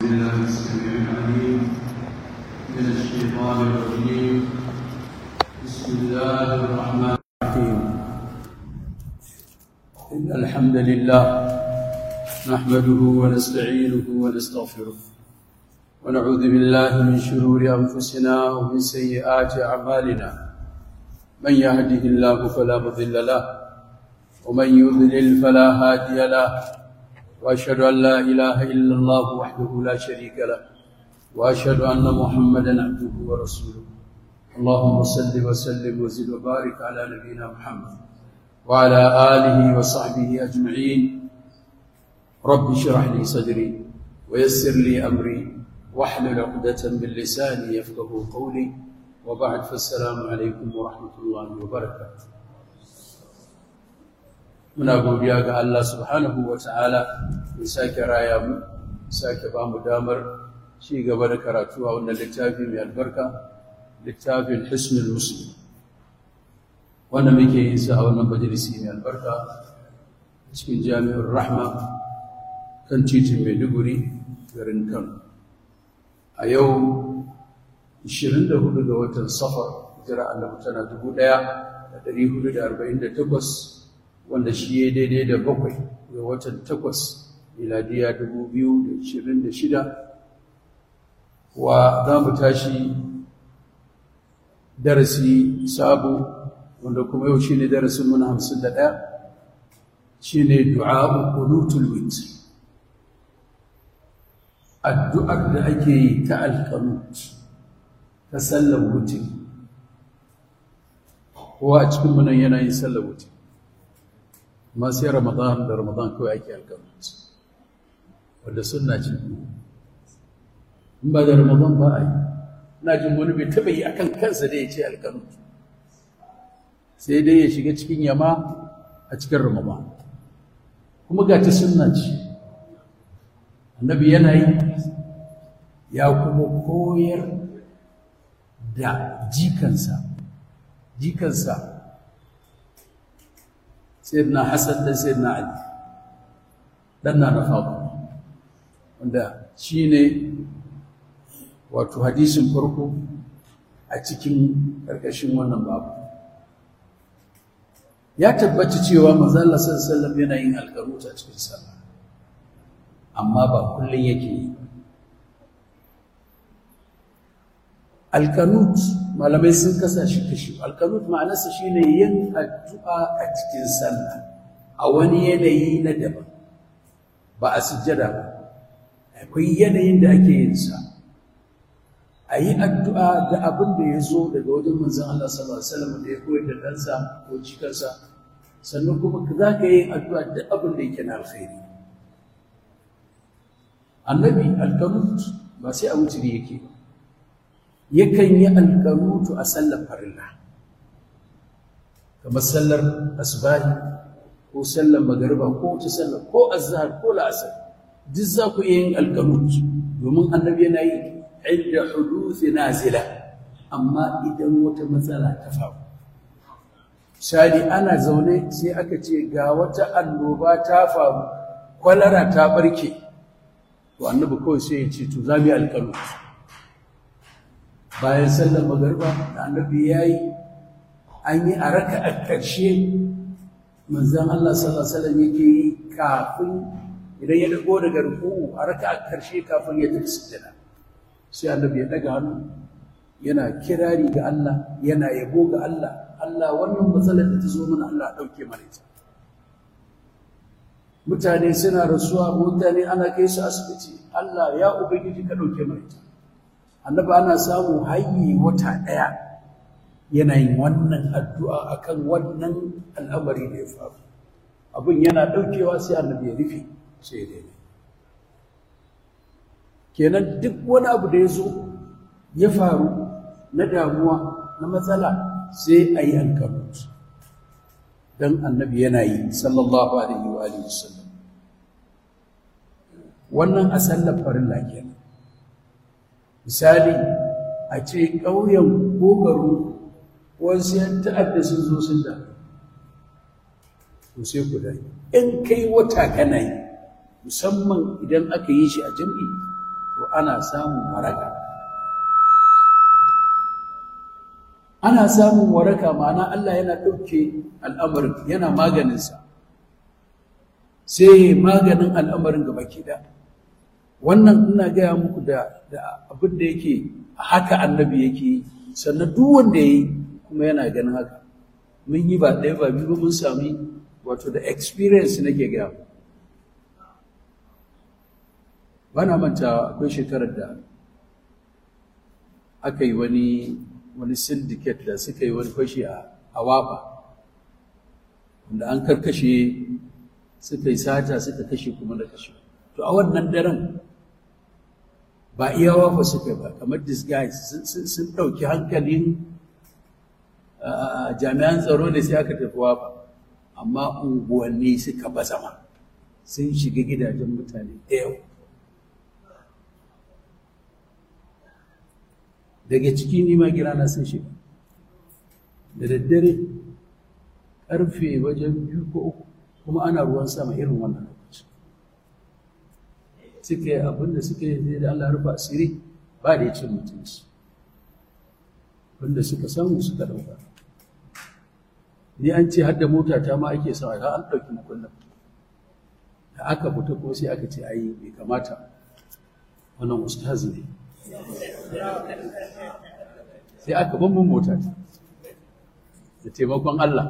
بالله السميع العليم من الشيطان الرجيم بسم الله الرحمن الرحيم إن الحمد لله نحمده ونستعينه ونستغفره ونعوذ بالله من شرور أنفسنا ومن سيئات أعمالنا من يهده الله فلا مضل له ومن يضلل فلا هادي له واشهد ان لا اله الا الله وحده لا شريك له واشهد ان محمدا عبده ورسوله اللهم صل وسلم وزد وبارك على نبينا محمد وعلى اله وصحبه اجمعين رب اشرح لي صدري ويسر لي امري واحلل عقدة من لساني يفقه قولي وبعد فالسلام عليكم ورحمه الله وبركاته muna godiya ga Allah subhanahu wa ta'ala ya sake raya mu sake ba mu damar ci gaba da karatu a wannan littafi mai albarka littafin hisnul muslim wanda muke yin sa a wannan majalisi mai albarka cikin jami'ar rahma kan titin maiduguri garin kano a yau 24 ga watan safar jira annabi tana 1448 wanda shi ya daidai da bakwai ga watan takwas miladiya dubu biyu da ishirin da shida wa za mu tashi darasi sabo wanda kuma yau shi ne darasin muna hamsin da ɗaya shi ne du'a'u kunutul wit addu'ar da ake yi ta alkanut ta sallar wuce kowa a cikin munan yana yin sallar wuce amma sai ramadan da ramadan kawai ake alƙalunci wadda suna ce in ba da ramadan ba a yi ina jin wani bai taɓa yi a kan kansa da ya ce alƙalunci sai dai ya shiga cikin yama a cikin ramadan kuma ga ta suna ce annabi yana yi ya kuma koyar da jikansa jikansa sayyidina Hassan da sayyidina Ali dan na Fatima wanda shine wato hadisin farko a cikin karkashin wannan babu ya tabbata cewa manzo Allah sallallahu alaihi wasallam yana yin alqanut a cikin sallah amma ba kullun yake yi alqanut malamai sun kasa shi kashi alkanut ma'anarsa shine yin addu'a a cikin sallah a wani yanayi na daban ba a sujjada ba akwai yanayin da ake yin sa a yi addu'a da abin da ya zo daga wajen manzan Allah sallallahu Alaihi wasallam da ya koyar da ɗansa ko cikarsa sannan kuma za ka yi addu'a da abin da yake na alkhairi annabi alkanut ba sai a wuturi yake ba yakan yi alƙanutu a sallar farilla kamar sallar asbahi ko sallar magariba ko wata sallar ko azhar ko la'asar duk za ku iya yin alƙanutu domin annabi yana yi inda huduthi nazila amma idan wata matsala ta faru misali ana zaune sai aka ce ga wata annoba ta faru kwalara ta barke to annabi kawai sai ya ce to za mu yi alƙanutu bayan sallar magarba da annabi ya yi an yi a raka a ƙarshe manzan Allah sallallahu Alaihi yake yi kafin idan ya dago daga ruku'u a raka a ƙarshe kafin ya tafi sujjada sai annabi ya daga hannu yana kirari ga Allah yana yabo ga Allah Allah wannan matsalar da ta zo mana Allah ɗauke mana ita mutane suna rasuwa mutane ana kai su asibiti Allah ya ubangiji ka ɗauke mana ita annabi ana samu hayyi wata ɗaya yana yin wannan addu'a akan wannan al'amari da ya faru abin yana ɗaukewa sai annabi ya rufe sai ya daina kenan duk wani abu da ya zo ya faru na damuwa na matsala sai a yi alkanut don annabi yana yi sallallahu alaihi wa alihi wasallam wannan a sallar farilla kenan misali a ce ƙauyen kogaru wasu yan ta'adda sun zo sun da to sai ku dai in kai wata kana yi musamman idan aka yi shi a jam'i to ana samun waraka ana samun waraka ma'ana Allah yana ɗauke al'amarin yana maganinsa sai maganin al'amarin gaba da wannan ina gaya muku da abin da yake haka annabi yake sannan duk wanda ya yi kuma yana ganin haka mun yi ba ɗaya ba biyu mun sami wato da experience nake gaya ba na manta akwai shekarar da aka yi wani wani syndicate da suka yi wani fashi a wafa wanda an karkashe suka yi sata suka kashe kuma da kashe to a wannan daren ba iya wafa suka ba kamar disguise sun ɗauki hankalin jami'an tsaro ne sai aka tafi wafa amma unguwanni suka bazama sun shiga gidajen mutane da yau daga ciki nima girana sun shiga da daddare ƙarfe wajen biyu ko uku kuma ana ruwan sama irin wannan lokaci suka yi abinda suka yi da Allah rufa asiri ba da ya ce mutunci wanda suka samu suka ɗauka ni an ce har da mota ta ma ake sa har an ɗauki makullin da aka fita ko sai aka ce ai bai kamata wannan ustazi ne sai aka bambam mota ta da taimakon Allah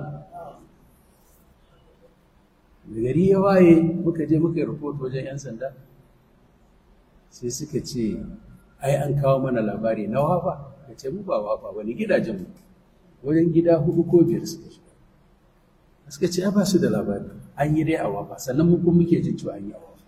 da gari ya waye muka je muka yi rahoto wajen 'yan sanda sai suka ce ai an kawo mana labari na wafa da ce mu ba wafa wani gidajen mu wajen gida hudu ko biyar suka shiga suka ce ba su da labari an yi dai a wafa sannan mu kuma muke jin cewa an yi a wafa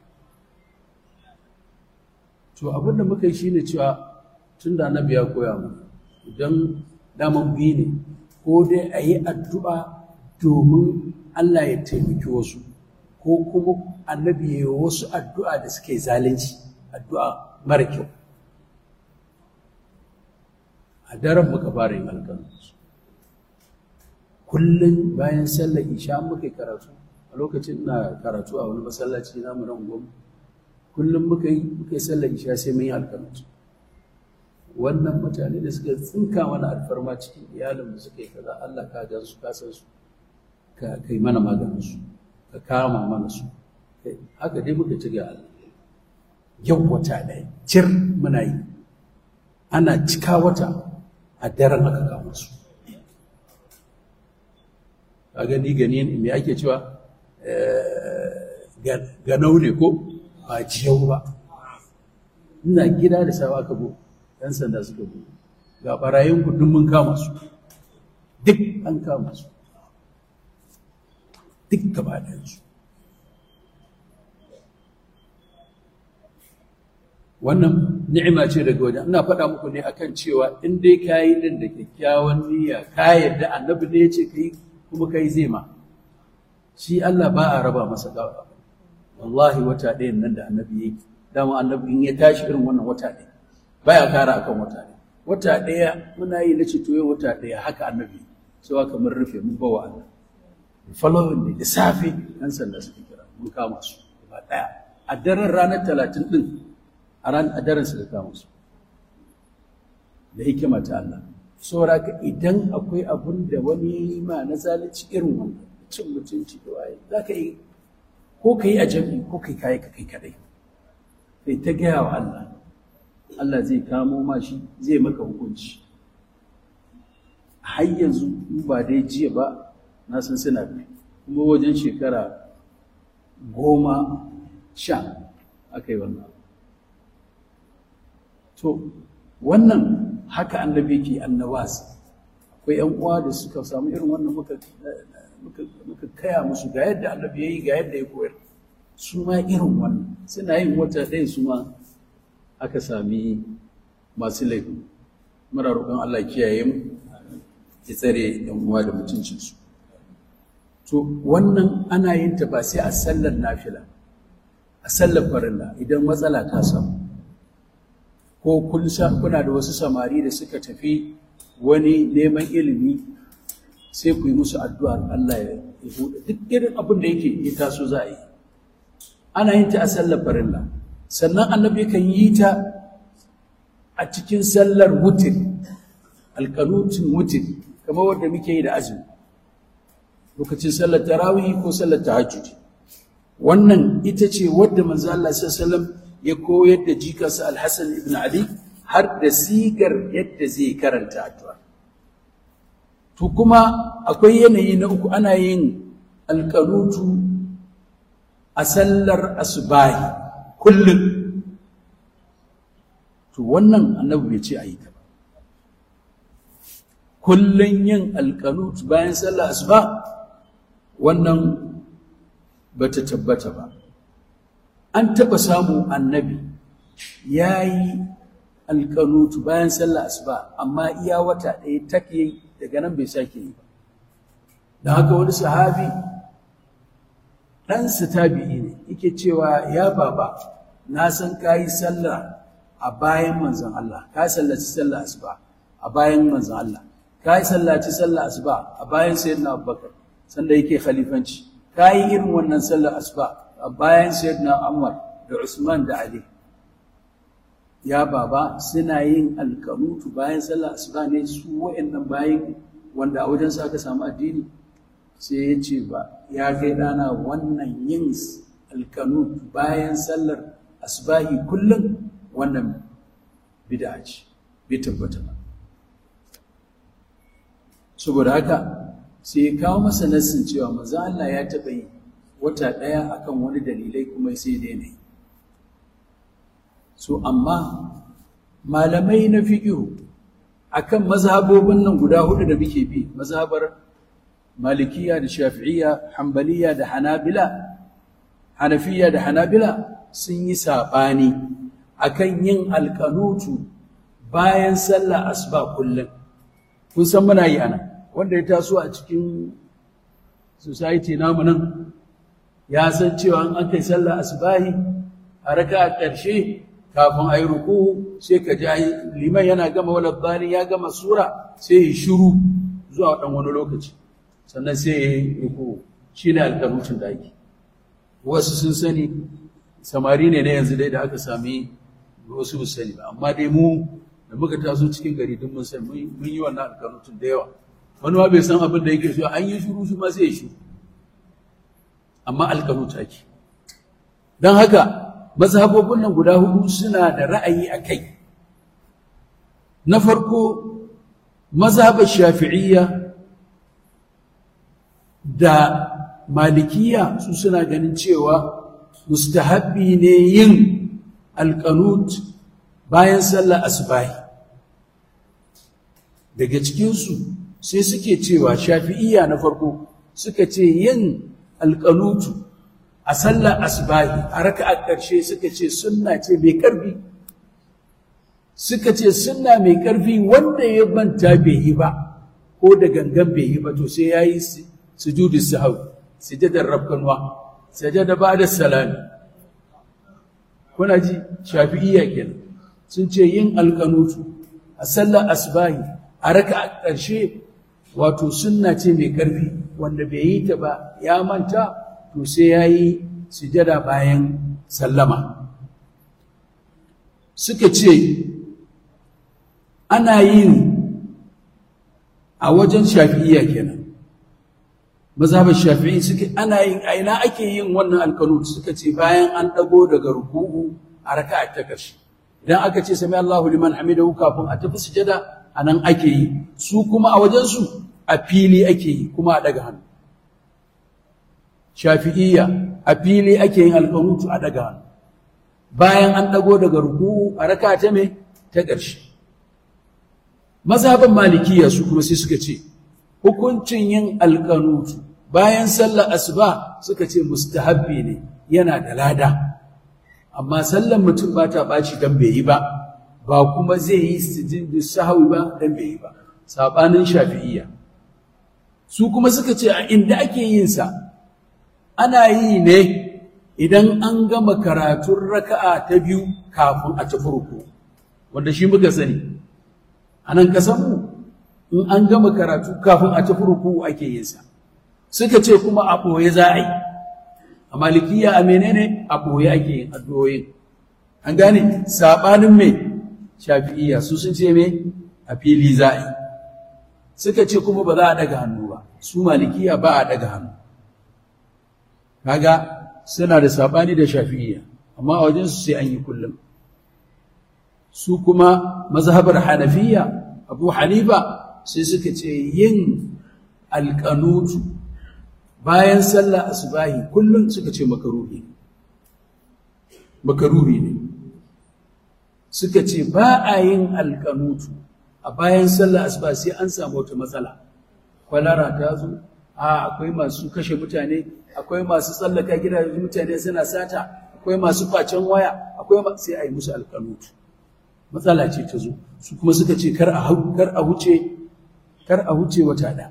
to abin da muka yi shine cewa tun da annabi ya koya mu idan daman biyu ne ko dai a yi addu'a domin Allah ya taimaki wasu ko kuma annabi ya yi wasu addu'a da suke zalunci addu'a mara kyau a daren muka fara yin alƙalus kullum bayan sallar isha muka yi karatu a lokacin na karatu a wani masallaci namu nan gwamnati kullum muka yi muka yi sallar isha sai mun yi alƙalus wannan mutane da suka tsinka mana alfarma cikin iyalin da suka yi kaza Allah ka gan su ka san su ka kai mana maganin su ka kama mana su haka dai muka ci ga Allah yau wata ɗaya cir muna yi ana cika wata a daren aka kama su a gani gani me ake cewa ganau ne ko ba jiyau ba ina gida da sawa ka bu ‘yan sanda suka bu ga barayin kudin mun kama su duk an kama su duk gaba su wannan ni'ima ce daga wajen ina faɗa muku ne akan cewa in dai ka yi din da kyakkyawan niyya ka yadda annabi ne ya ce ka yi kuma ka yi zai ma shi Allah ba a raba masa gawa wallahi wata ɗayan nan da annabi ya yi dama annabi in ya tashi irin wannan wata ɗaya baya kara akan wata ɗaya wata ɗaya muna yi na ce to yau wata ɗaya haka annabi sai kamar rufe mun bawa Allah following ne da safe nan sanda suka kira mun kama su ba ɗaya a daren ranar talatin ɗin a ran a daren suka kama su da hikima ta Allah saboda ka idan akwai abun da wani ya yi ma na zalunci irin wannan cin mutunci da waye za ka yi ko ka yi a jami'i ko kai kayi ka kai kadai kai ta gaya wa Allah Allah zai kamo ma shi zai maka hukunci har yanzu in ba dai jiya ba na san suna bi kuma wajen shekara goma sha aka yi wannan to wannan haka annabi ke annawas akwai yan uwa da suka samu irin wannan muka muka kaya musu ga yadda annabi yayi ga yadda ya koyar su ma irin wannan suna yin wata ɗaya su ma aka sami masu laifi muna roƙon Allah kiyaye mu ya tsare yan uwa da mutuncinsu to wannan ana yin ta ba sai a sallar nafila a sallar farilla idan matsala ta samu ko kun kuna da wasu samari da suka tafi wani neman ilimi sai ku yi musu addu'ar Allah ya buɗe duk irin abin da yake ya taso za a yi ana yin ta a sallar farilla sannan annabi kan yi ta a cikin sallar wutir alƙanutin wutir kamar wadda muke yi da azumi lokacin sallar tarawih ko sallar tahajjud wannan ita ce wadda manzo Allah sallallahu ya koyar da jikarsa Al-Hasan ibn Ali har da sigar yadda zai karanta addu'a to kuma akwai yanayi na uku ana yin alƙanutu a sallar asubahi kullum to wannan annabi bai ce a yi ta ba kullum yin alƙanutu bayan sallar asuba wannan ba ta tabbata ba an taɓa samu annabi ya yi alƙanutu bayan sallar asuba amma iya wata ɗaya take yi daga nan bai sake yi ba da haka wani sahabi ɗansa tabi'i ne yake cewa ya baba na san ka yi sallah a bayan manzon Allah ka sallaci sallah asuba a bayan manzon Allah ka yi sallaci sallah asuba a bayan sayyidina Abubakar sanda yake khalifanci ka yi irin wannan sallar asuba a bayan sayyidina Umar da Usman da Ali ya baba suna yin alkanutu bayan sallar asuba ne su wa'annan bayan wanda a wajen aka samu addini sai ya ce ba ya kai ɗana wannan yin alkanut bayan sallar asbahi kullum wannan bid'a ce bai tabbata ba saboda haka sai ya kawo masa nassin cewa manzo Allah ya taɓa yi wata ɗaya akan wani dalilai kuma sai daina yi so amma malamai na fiqhu akan mazhabobin nan guda hudu da muke bi mazhabar malikiya da shafi'iyya hanbaliya da hanabila hanafiya da hanabila sun yi saɓani akan yin alkanutu bayan sallah asuba kullum kun san muna yi ana wanda ya taso a cikin society namu nan ya san cewa an kai sallah asubahi a raka a ƙarshe kafin a yi ruku sai ka ji liman yana gama wala bani ya gama sura sai ya shiru zuwa ɗan wani lokaci sannan sai ya yi ruku shi ne alkanutun da ake wasu sun sani samari ne na yanzu dai da aka sami wasu sani ba amma dai mu da muka taso cikin gari duk mun san mun yi wannan alkanutun da yawa wani ma bai san abin da yake so an yi shuru shi ma sai ya shiru amma alkanuta ake don haka mazhabobin nan guda hudu suna da ra'ayi a kai na farko mazhabar shafi'iyya da malikiya su suna ganin cewa mustahabbi ne yin alkanut bayan sallar asubahi daga cikinsu sai suke cewa shafi'iyya na farko suka ce yin alkanutu a sallar asubahi a raka'a ƙarshe suka ce sunna ce mai ƙarfi suka ce sunna mai ƙarfi wanda ya manta bai yi ba ko da gangan bai yi ba to sai ya yi sujudu sahau sujadar rabkanwa sajada ba da salami kuna ji shafi'iyya kenan sun ce yin alkanutu a sallar asubahi a raka'a ƙarshe wato sunna ce mai ƙarfi wanda bai yi ta ba ya manta to sai ya yi sujada bayan sallama suka ce ana yin a wajen shafi'iyya kenan mazhabar shafi'i suka ana yin a ina ake yin wannan alkanut suka ce bayan an dago daga ruku'u a raka'a ta ƙarshe idan aka ce sami Allahu liman hamidahu kafin a tafi sujada anan ake yi su kuma a wajen su a fili ake yi kuma a daga hannu shafi'iyya a fili ake yin alkanutu a daga hannu bayan an dago daga ruku'u a raka ta me ta ƙarshe mazhaban malikiya su kuma sai suka ce hukuncin yin alkanutu bayan sallar asuba suka ce mustahabbi ne yana da lada amma sallar mutum ba ta ɓaci don bai yi ba ba kuma zai yi sujudi sahawi ba don bai yi ba saɓanin shafi'iyya su kuma suka ce a inda ake yin sa ana yi ne idan an gama karatun raka'a ta biyu kafin a tafi ruku wanda shi muka sani a nan kasanmu in an gama karatu kafin a tafi ruku ake yin sa suka ce kuma a ɓoye za a yi a malikiya a menene a ɓoye ake yin addu'o'in an gane saɓanin mai shafi'iyya su sun ce me a fili za a yi suka ce kuma ba za a daga hannu ba su malikiya ba a daga hannu kaga suna da sabani da shafi'iyya amma a wajen su sai an yi kullum su kuma mazhabar hanafiya abu hanifa sai suka ce yin alƙanutu bayan sallah asubahi kullum suka ce makaruhi makaruhi ne suka ce ba a yin alƙanutu a bayan sallah asuba sai an samu wata matsala kwalara ta zo a akwai masu kashe mutane akwai masu tsallaka gidajen mutane suna sata akwai masu facen waya akwai sai a yi musu alƙanutu matsala ce ta zo su kuma suka ce kar a kar a huce kar a huce wata da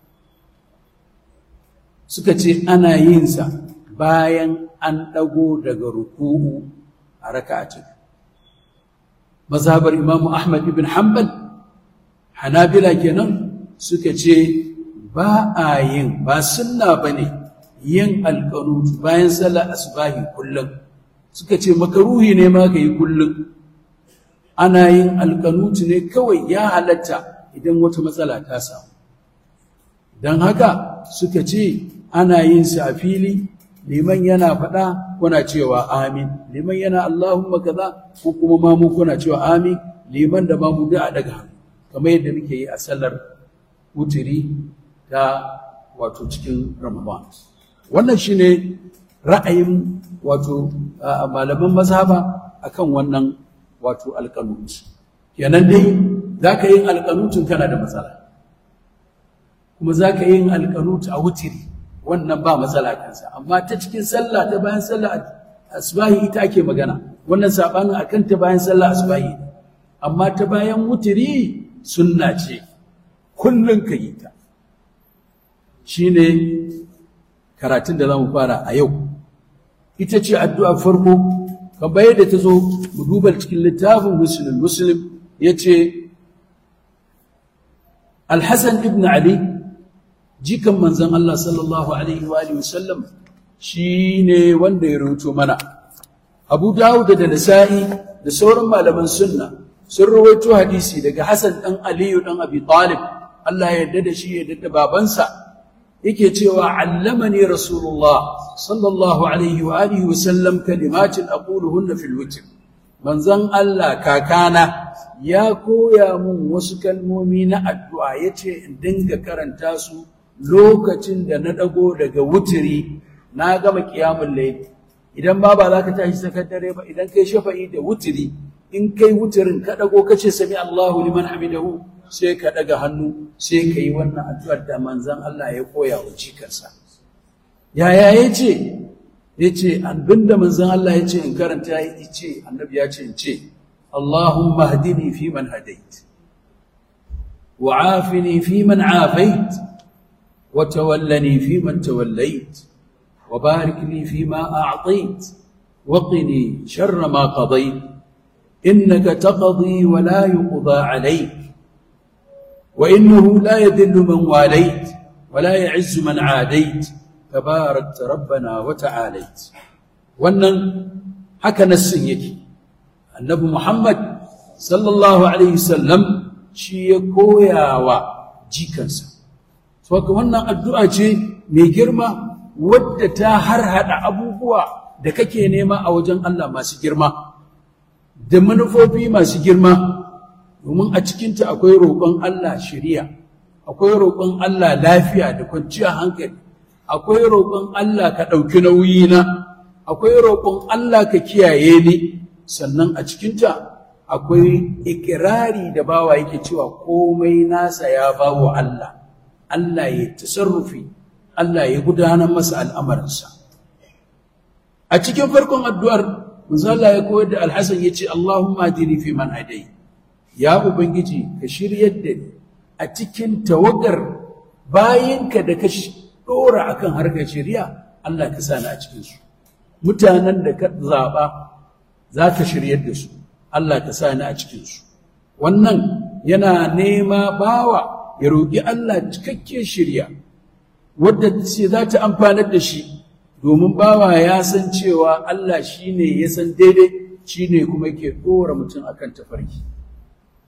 suka ce ana yin sa bayan an dago daga ruku'u a raka'atin mazhabar imamu ahmad ibn hanbal hanabila kenan suka ce ba a yin ba sunna bane yin alqanut bayan sallar asbahi kullum suka ce makaruhi ne ma yi kullum ana yin alkanutu ne kawai ya halatta idan wata matsala ta samu don haka suka ce ana yin sa a fili liman yana faɗa kuna cewa amin liman yana Allahumma kaza ko kuma mamu kuna cewa amin liman da mamu da a daga hannu kamar yadda muke yi a sallar wutiri ta wato cikin ramadan wannan shine ra'ayin wato malaman mazhaba akan wannan wato alƙanut kenan dai za ka yin alƙanutun kana da matsala kuma za ka yin alƙanut a wutiri wannan ba matsala kansa amma ta cikin sallah ta bayan sallah asbahi ita ake magana wannan sabanin akan ta bayan sallah asbahi amma ta bayan wutiri sunna ce kullun ka yi ta shine karatun da zamu fara a yau ita ce addu'a farko kamar yadda ta zo mu duba cikin littafin muslim muslim ya ce alhassan ibn ali jikan manzan Allah sallallahu alaihi wa wasallam shi ne wanda ya rubuto mana abu dawud da nasa'i da sauran malaman sunna sun rawaito hadisi daga hassan ɗan aliyu ɗan abi talib Allah ya yarda da shi ya yarda da babansa yake cewa allamani rasulullah sallallahu alaihi wa alihi wa sallam kalimatin aquluhunna fil witr manzon Allah kakana ya koya mun wasu kalmomi na addu'a yace in dinga karanta su lokacin da na dago daga wutiri na gama qiyamul layl idan ma ba za ka tashi sakar dare ba idan kai shafa'i da wutiri in kai wutirin ka dago kace sami Allahu liman hamidahu sai ka daga hannu sai ka yi wannan addu'ar da manzan Allah ya koya wa jikarsa. Yaya ya ce, ya ce, abinda manzan Allah ya ce in karanta ya ce, annabi ya ce in ce, Allahumma hadini fi man hadait, wa afini fi man afait, wa tawallani fi man tawallait, wa barik li fi ma a'tait, wa qini sharra ma qadait, innaka taqdi wa la yuqda alayk وإنه لا يذل من واليت ولا يعز من عاديت تباركت ربنا وتعاليت wannan haka nassin yake annabi Muhammad sallallahu alaihi wasallam shi ya koyawa jikansa to wannan addu'a ce mai girma wadda ta harhada abubuwa da kake nema a wajen Allah masu girma da manufofi masu girma domin a cikinta akwai roƙon Allah shiriya akwai roƙon Allah lafiya da kwanciyar hankali akwai roƙon Allah ka ɗauki nauyina akwai roƙon Allah ka kiyaye ni sannan a cikinta akwai ikirari da bawa yake cewa komai nasa ya bawa Allah Allah ya tasarrufi Allah ya gudanar masa al'amarinsa a cikin farkon addu'ar manzo Allah ya koyar da Alhassan ya ce Allahumma dini fi man hadai ya ubangiji ka shiryar da ni a cikin tawagar bayinka da ka dora akan harkar shari'a Allah ka sa ni a cikin su mutanen da ka zaba za ka shiryar da su Allah ka sa ni a cikin su wannan yana nema bawa ya roƙi Allah cikakken shirya wadda ce za ta amfanar da shi domin bawa ya san cewa Allah shi ne ya san daidai shi ne kuma ke ɗora mutum akan tafarki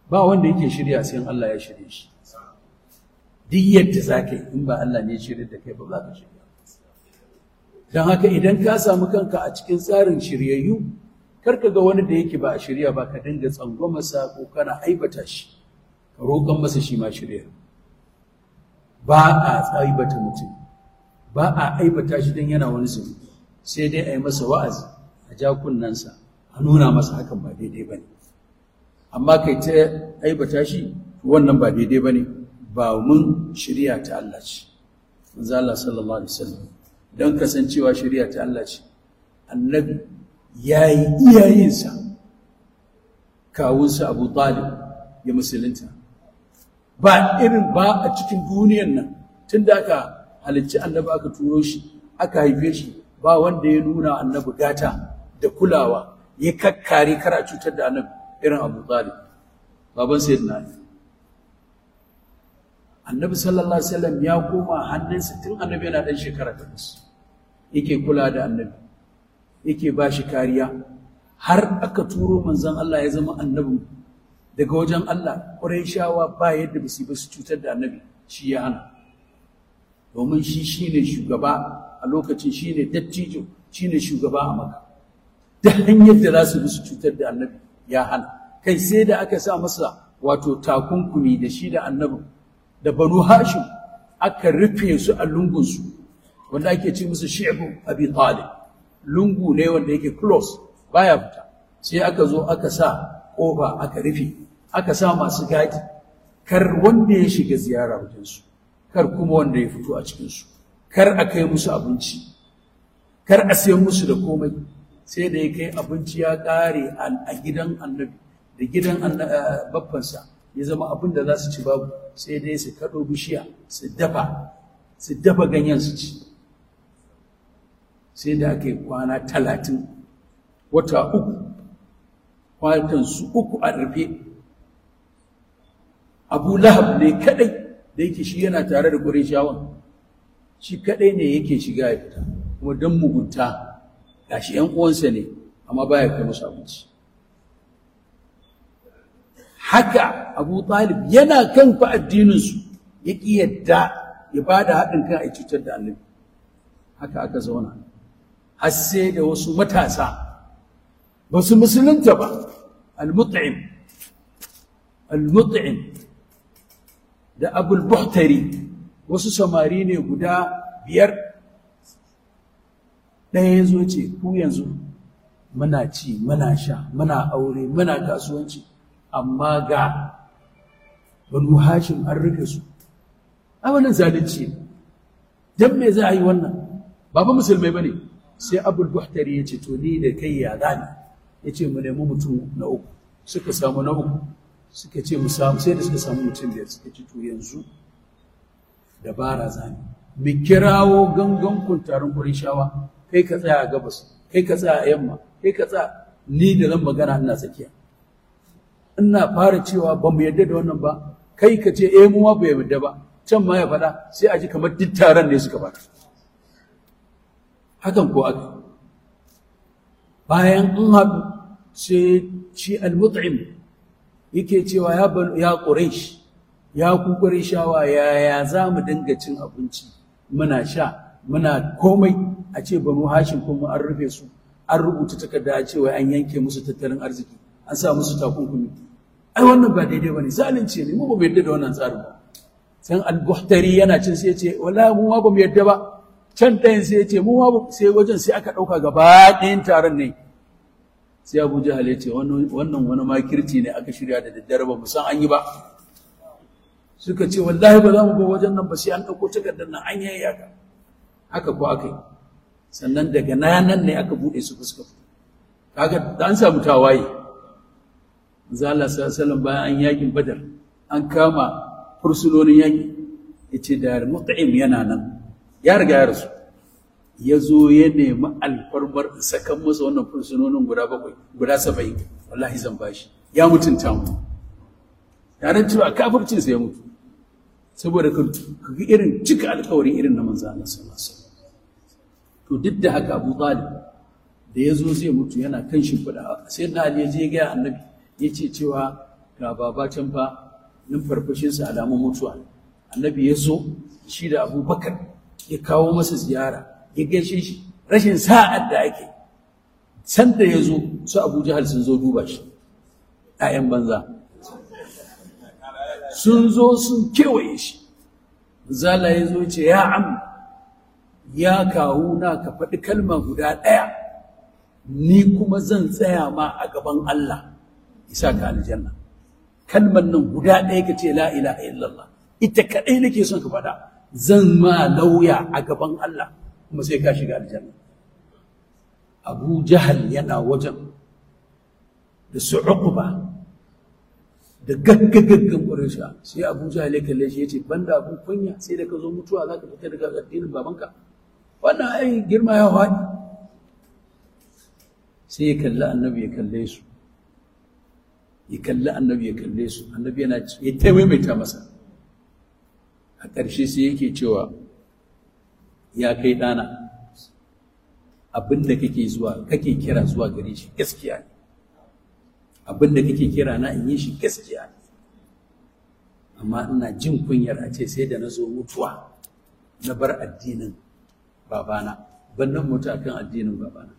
ba wanda yake shirya sai Allah ya shirye shi duk yadda za ka yi in ba Allah ne shirya da kai ba za ka shirya don haka idan ka samu kanka a cikin tsarin shiryayyu karka ga wani da yake ba a shirya ba ka dinga tsangwamasa ko kana aibata shi ka roƙon masa shi ma shirya ba a aibata mutum ba a aibata shi don yana wani zunubi sai dai a yi masa wa'azi a ja kunnensa a nuna masa hakan ba daidai ba ne amma kai ta aibata shi wannan ba daidai ba ne ba mun shirya ta Allah ce manzo Allah sallallahu alaihi wasallam don kasancewa shirya ta Allah ce annabi ya yi iyayensa kawunsa abu talib ya musulunta ba irin ba a cikin duniyan nan tun da aka halicci annabi aka turo shi aka haife shi ba wanda ya nuna annabi gata da kulawa ya kakkare kara cutar da annabi irin abu talib baban sayyidina ali annabi sallallahu alaihi wasallam ya koma hannunsa tun annabi yana dan shekara takwas yake kula da annabi yake ba shi kariya har aka turo manzon Allah ya zama annabin daga wajen Allah shawa ba yadda ba su ba su cutar da annabi shi ya hana domin shi shine shugaba a lokacin shine dattijo shine shugaba a maka da hanyar da za su bi su cutar da annabi ya hana kai sai da aka sa masa wato takunkumi da shi da annabin da banu hashim aka rufe su a lungunsu wanda ake ce musu shi'bu abi talib lungu ne wanda yake close baya fita sai aka zo aka sa kofa aka rufe aka sa masu gadi kar wanda ya shiga ziyara wajensu kar kuma wanda ya fito a cikinsu kar a kai musu abinci kar a sayan musu da komai sai da ya kai abinci ya ƙare a gidan annabi da gidan babbansa ya zama abin da za su ci babu sai dai su kaɗo bishiya su dafa su dafa ganyen su ci sai da aka yi kwana talatin wata uku kwatansu uku a rufe abu lahab ne kadai da yake shi yana tare da ƙurishawan shi kadai ne yake shiga ya fita kuma don mugunta ga shi ‘yan uwansa ne amma baya kai musu abinci haka abu talib yana kan fa addininsu ya ƙi yadda ya ba da haɗin kan a cutar da annabi haka aka zauna har sai da wasu matasa ba su musulunta ba al-mut'im al-mut'im da abul buhtari wasu samari ne guda biyar ɗaya ya zo ce ku yanzu muna ci muna sha muna aure muna kasuwanci amma ga banu hashim an rufe su a wannan zalunci ne don me za a yi wannan ba ba musulmai ba ne sai abul buhtari ya ce to ni da kai ya zani ya ce mu nemi mutum na uku suka samu na uku suka ce mu samu sai da suka samu mutum biyar suka ce to yanzu dabara zani mu kirawo gangan kuntarin shawa kai ka tsaya a gabas kai ka tsaya a yamma kai ka tsaya ni da zan magana ina tsakiya ina fara cewa ba mu yadda da wannan ba kai ka ce eh mu ma ba yadda ba can ma ya faɗa sai a ji kamar duk taron ne suka faɗa hakan ko aka bayan in haɗu sai shi al-mut'im yake cewa ya ya quraish ya ku qurayshawa ya ya za mu dinga cin abinci muna sha muna komai a ce banu hashin kuma an rufe su an rubuta takarda a cewa an yanke musu tattalin arziki an sa musu takunkumi ai wannan ba daidai bane zalunci ne mu ba mu yadda da wannan tsarin ba san al-buhtari yana cin sai ya ce wallahi mu ma ba mu yadda ba can ɗayan sai ya ce mu ma sai wajen sai aka ɗauka gaba ɗayan taron ne sai abu jahal ya ce wannan wani makirci ne aka shirya da daddare ba mu san an yi ba suka ce wallahi ba za mu ga wajen nan ba sai an ɗauko takardar nan an yayi haka haka ko aka yi sannan daga nan ne aka buɗe su fuska kaga da an samu tawaye manzo Allah sallallahu bayan an yakin badar an kama fursunonin yaki yace da mut'im yana nan ya riga ya rasu ya zo ya nemi alfarmar sakan masa wannan fursunonin guda bakwai guda saba'in wallahi zan bashi ya mutunta mu tare cewa kafircin sa ya mutu saboda ka ga irin cika alkawari irin na manzo Allah sallallahu alaihi wasallam to duk da haka Abu Talib da ya zo zai mutu yana kan shimfiɗa sai na Ali ya je ga annabi ya ce cewa ga baba can fa numfarfashinsa alamun mutuwa annabi ya zo shi da abubakar ya kawo masa ziyara ya gaishe shi rashin sa'ad da ake sanda ya zo su abu jahal sun zo duba shi ‘ya'yan banza sun zo sun kewaye shi zala ya zo ce ya am ya kawo na ka faɗi kalma guda ɗaya ni kuma zan tsaya ma a gaban Allah isa ka aljanna kalmar nan guda ɗaya ka ce la ilaha illallah ita kaɗai nake son ka faɗa zan ma lauya a gaban Allah kuma sai ka shiga aljanna abu jahal yana wajen da su uquba da gaggagaggan ƙwarisha sai abu jahal ya kalle shi ya ce banda abun kunya sai da ka zo mutuwa za ka fita daga addinin babanka wannan ai girma ya faɗi sai ya kalli annabi ya kalle su ya kalli annabi ya kalle su annabi yana ya taimaita masa a ƙarshe sai yake cewa ya kai ɗana abin da kake zuwa kake kira zuwa gare shi gaskiya ne abin da kake kira na in yi shi gaskiya ne amma ina jin kunyar a ce sai da na zo mutuwa na bar addinin babana ban nan mutu akan addinin babana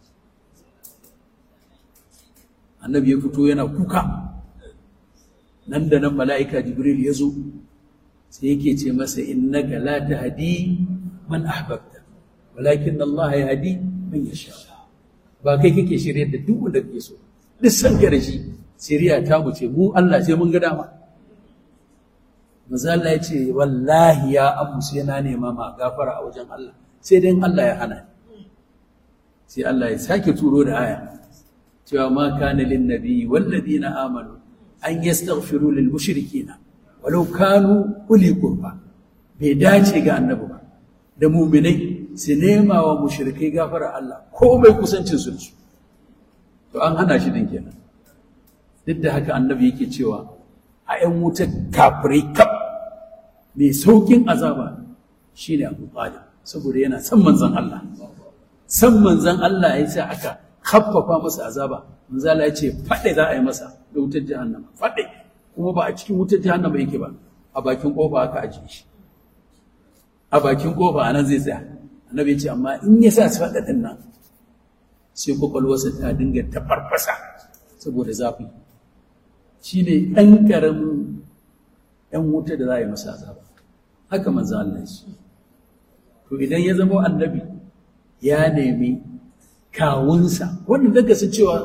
annabi ya fito yana kuka nan da nan mala'ika jibril ya zo sai yake ce masa innaka la tahdi man ahbabta walakin Allah ya hadi man yasha ba kai kake shirye da duk wanda kake so duk san ka da shi shiriya ta mu ce mu Allah sai mun ga dama manzo Allah ya ce wallahi ya abu sai na nema ma gafara a wajen Allah sai dai Allah ya hana ni sai Allah ya sake turo da aya cewa ma kana lin nabi wal ladina amanu an yastaghfiru lil mushrikina walau kanu uli qurba bai dace ga annabi ba da mu'minai su nema wa mushrikai gafara Allah ko mai kusancin su to an hana shi din kenan duk da haka annabi yake cewa a ƴan wutar kafirai kaf mai saukin azaba shine Abu Talib saboda yana san manzon Allah san manzon Allah ya sa aka khaffafa masa azaba manzo Allah ya ce fade za a yi masa da wutar jahannama fade kuma ba a cikin wutar jahannama yake ba a bakin kofa aka ajiye shi a bakin kofa anan zai tsaya annabi ya ce amma in ya sa su fada din nan sai kwakwalwarsa ta dinga ta farfasa saboda zafi shine ɗan ƙaramin ‘yan wuta da za a yi masa azaba haka manzo Allah ya ce to idan ya zama annabi ya nemi kawunsa wannan daga su cewa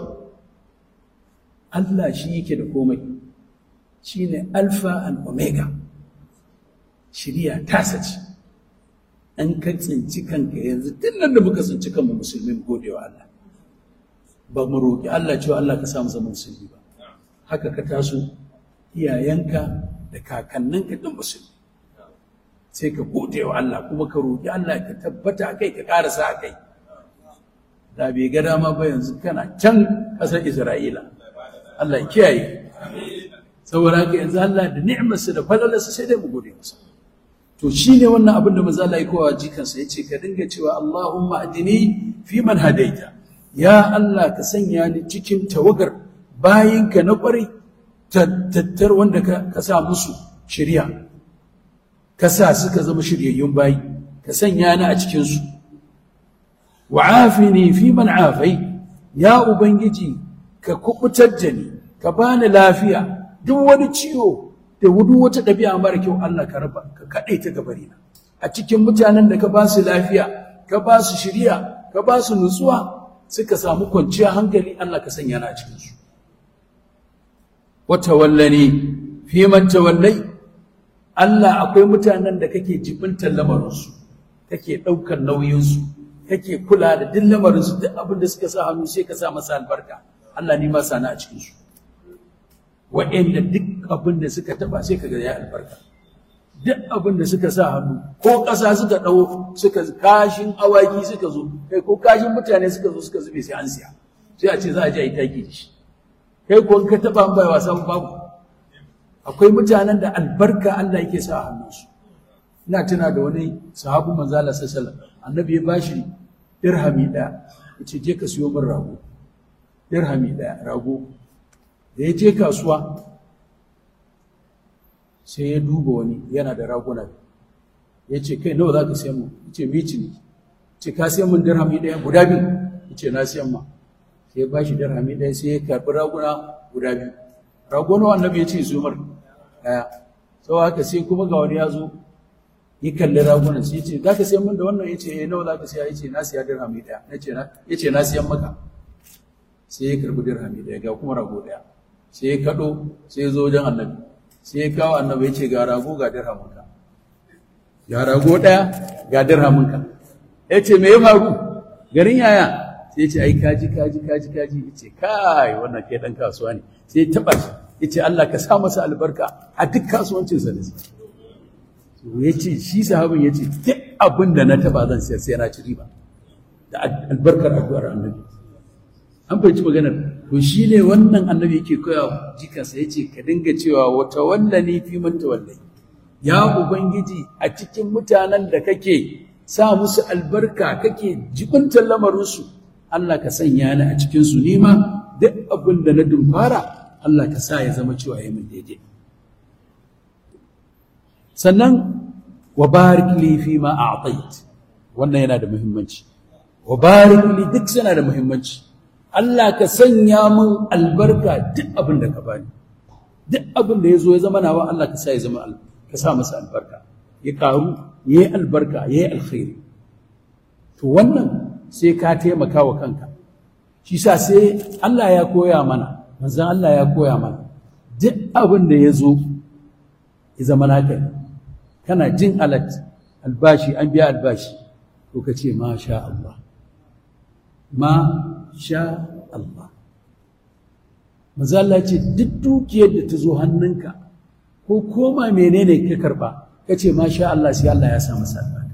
Allah shi yake da komai shi ne alfa and omega shirya tasa ce an ka tsinci kanka yanzu tun nan da muka tsinci kanmu musulmi mu gode wa Allah ba mu roƙi Allah cewa Allah ka samu zama musulmi ba haka ka taso iyayenka da kakanninka duk musulmi sai ka gode wa Allah kuma ka roƙi Allah ka tabbata a kai ka ƙarasa a kai da bai ga dama ba yanzu kana can ƙasar Isra'ila Allah ya kiyaye saboda haka yanzu Allah da ni'imarsa da falalarsa sai dai mu gode masa to shine wannan abin da manzo Allah ya kowa jikansa yace ka dinga cewa Allahumma adini fi man hadaita ya Allah ka sanya ni cikin tawagar bayinka na ƙwarai tattar wanda ka sa musu shirya ka sa suka zama shiryayyun bayi ka sanya ni a cikinsu wa'afini fi man afai ya ubangiji ka kubutar da ni ka bani lafiya duk wani ciwo da wudu wata ɗabi'a mara kyau Allah ka raba ka kaɗai ta gabarina a cikin mutanen da ka ba su lafiya ka ba su shirya ka ba su nutsuwa suka samu kwanciya hankali Allah ka sanya ni a cikinsu wata wallani fi man tawallai Allah akwai mutanen da kake jibintar lamarinsu kake ɗaukar nauyinsu kake kula da duk lamarinsu duk abin da suka sa hannu sai ka sa masa albarka Allah ni ma sana a cikinsu wa'anda duk abin da suka taba sai ka ga ya albarka duk abin da suka sa hannu ko ƙasa suka ɗau suka kashin awaki suka zo kai ko kashin mutane suka zo suka zube sai an siya sai a ce za a je a yi taki da shi kai ko ka taba bai wasa babu akwai mutanen da albarka Allah yake sa a hannunsu ina tuna da wani sahabu manzo Allah sallallahu alaihi annabi ya bashi dirhami daya yace je ka siyo min rago dirhami daya rago da ya je kasuwa sai ya duba wani yana da raguna ya ce kai nawa za ka siyan mu ya ce mici ne ce ka siyan mun dirhami ɗaya guda biyu ya ce na siyan ma sai ya ba shi dirhami ɗaya sai ya karɓi raguna guda biyu raguna annabi ya ce su mar ɗaya sau haka sai kuma ga wani ya zo ya kalli ragunan sai ya ce za ka siyan mun da wannan ya ce eh nawa za ka siya ya ce na siya dirhami ɗaya ya ce na siyan maka sai ya karɓi dirhami ɗaya ga kuma rago ɗaya sai ya kaɗo sai ya zo wajen annabi sai ya kawo annabi ya ce ga rago ga dirhaminka ga rago ɗaya ga dirhaminka ya ce me ya faru garin yaya sai ya ce ai kaji kaji kaji kaji ya ce kai wannan kai ɗan kasuwa ne sai ya taɓa shi ya ce Allah ka sa masa albarka a duk kasuwancinsa da su ya ce shi sahabin ya ce duk abin da na taɓa zan sayar sai na ci riba da albarkar addu'ar annabi an fahimci maganar to shi ne wannan annabi yake koya jikansa ya ce ka dinga cewa wata wallani fi man tawallai ya ubangiji a cikin mutanen da kake sa musu albarka kake jibintar lamarinsu Allah ka sanya ni a cikin su nima duk abin da na dumfara Allah ka sa ya zama cewa ya min daidai sannan wa barik li fi ma a'tait wannan yana da muhimmanci wa barik li duk yana da muhimmanci Allah ka sanya min albarka duk abin da ka bani duk abin da ya zo ya zama nawa Allah ka sa ya zama ka sa masa albarka ya karu ya yi albarka ya yi alkhairi to wannan sai ka taimaka wa kanka shi sa sai Allah ya koya mana manzon Allah ya koya mana duk abin da ya zo ya zama naka kana jin alat albashi an biya albashi to ka ce ma sha Allah ma sha Allah. Mazala ce duk dukiyar da ta zo hannunka ko koma menene ka karba ka ce ma sha Allah sai Allah ya sa masa albarka.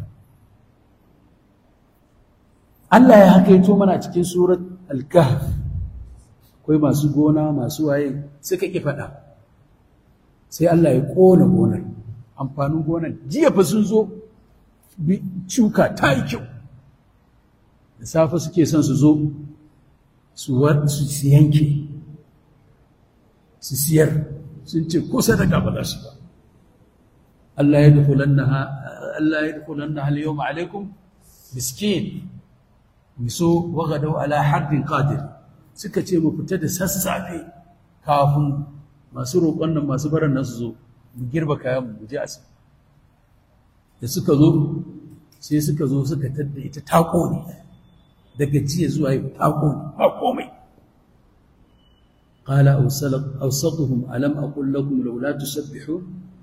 Allah ya haka yato mana cikin surat al-kahf akwai masu gona masu waye suka ki faɗa sai Allah ya ƙona gonar amfanin gonar jiya fa sun zo shuka ta yi kyau da safe suke son su zo su yanke su siyar sun ce ko sadaka ba za su ba Allah ya dukulannaha Allah ya dukulannaha al-yawma alaikum miskin miso wagadau ala hardin qadir suka ce mu fita da sassafe kafin masu roƙon nan masu baran nan su zo mu girba kayan mu je asi da suka zo sai suka zo suka tadda ita ta ƙone daga jiya zuwa yau ta ƙone ba komai قال أوسطهم ألم أقل لكم لولا تسبحون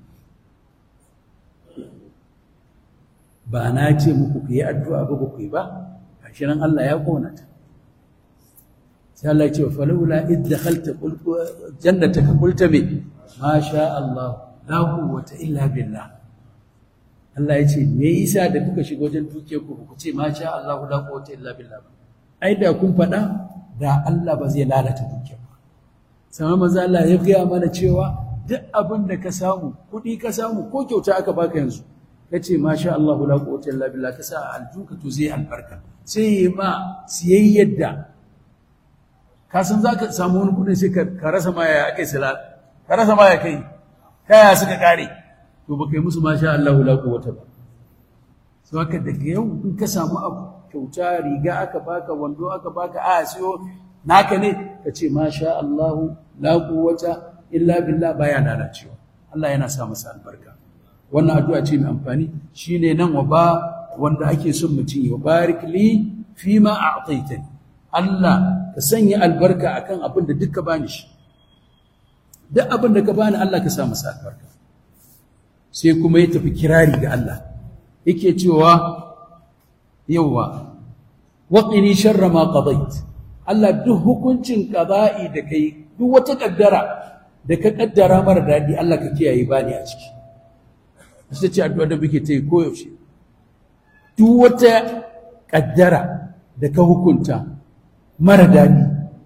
ba na ce muku ku yi addu'a ba ku yi ba gashi nan Allah ya kona ta sai Allah ya ce fa laula id dakhalta jannataka qulta me ma sha Allah la quwwata illa billah Allah ya ce me yasa da kuka shiga wajen dukiyar ku ku ce ma sha Allah la quwwata illa billah ai da kun faɗa da Allah ba zai lalata dukiyar ba sama maza Allah ya gaya mana cewa duk abin da ka samu kuɗi ka samu ko kyauta aka baka yanzu ka ce masha Allah la quwwata illa billah ka sa aljuka to zai albarka sai yi ma siyayyar da ka san zaka samu wani kuɗin sai ka rasa ma ya kai sala ka rasa ma ya kai kaya suka kare to baka yi musu masha Allah la quwwata ba so haka daga yau in ka samu abu kyauta riga aka baka wando aka baka a siyo naka ne ka ce masha Allah la quwwata illa billah baya lalacewa Allah yana sa masa albarka wannan addu'a ce mai amfani shine nan wa ba wanda ake son mutum ya barik li fi ma a'taitani Allah ka sanya albarka akan abin da duka bani shi duk abin da ka bani Allah ka sa masa albarka sai kuma ya tafi kirari ga Allah yake cewa yawa waqini sharra ma qadait Allah duk hukuncin qada'i da kai duk wata kaddara da ka kaddara mara dadi Allah ka kiyaye bani a ciki ita ce addu'a da muke ta yi koyaushe duk wata ƙaddara da ka hukunta mara daɗi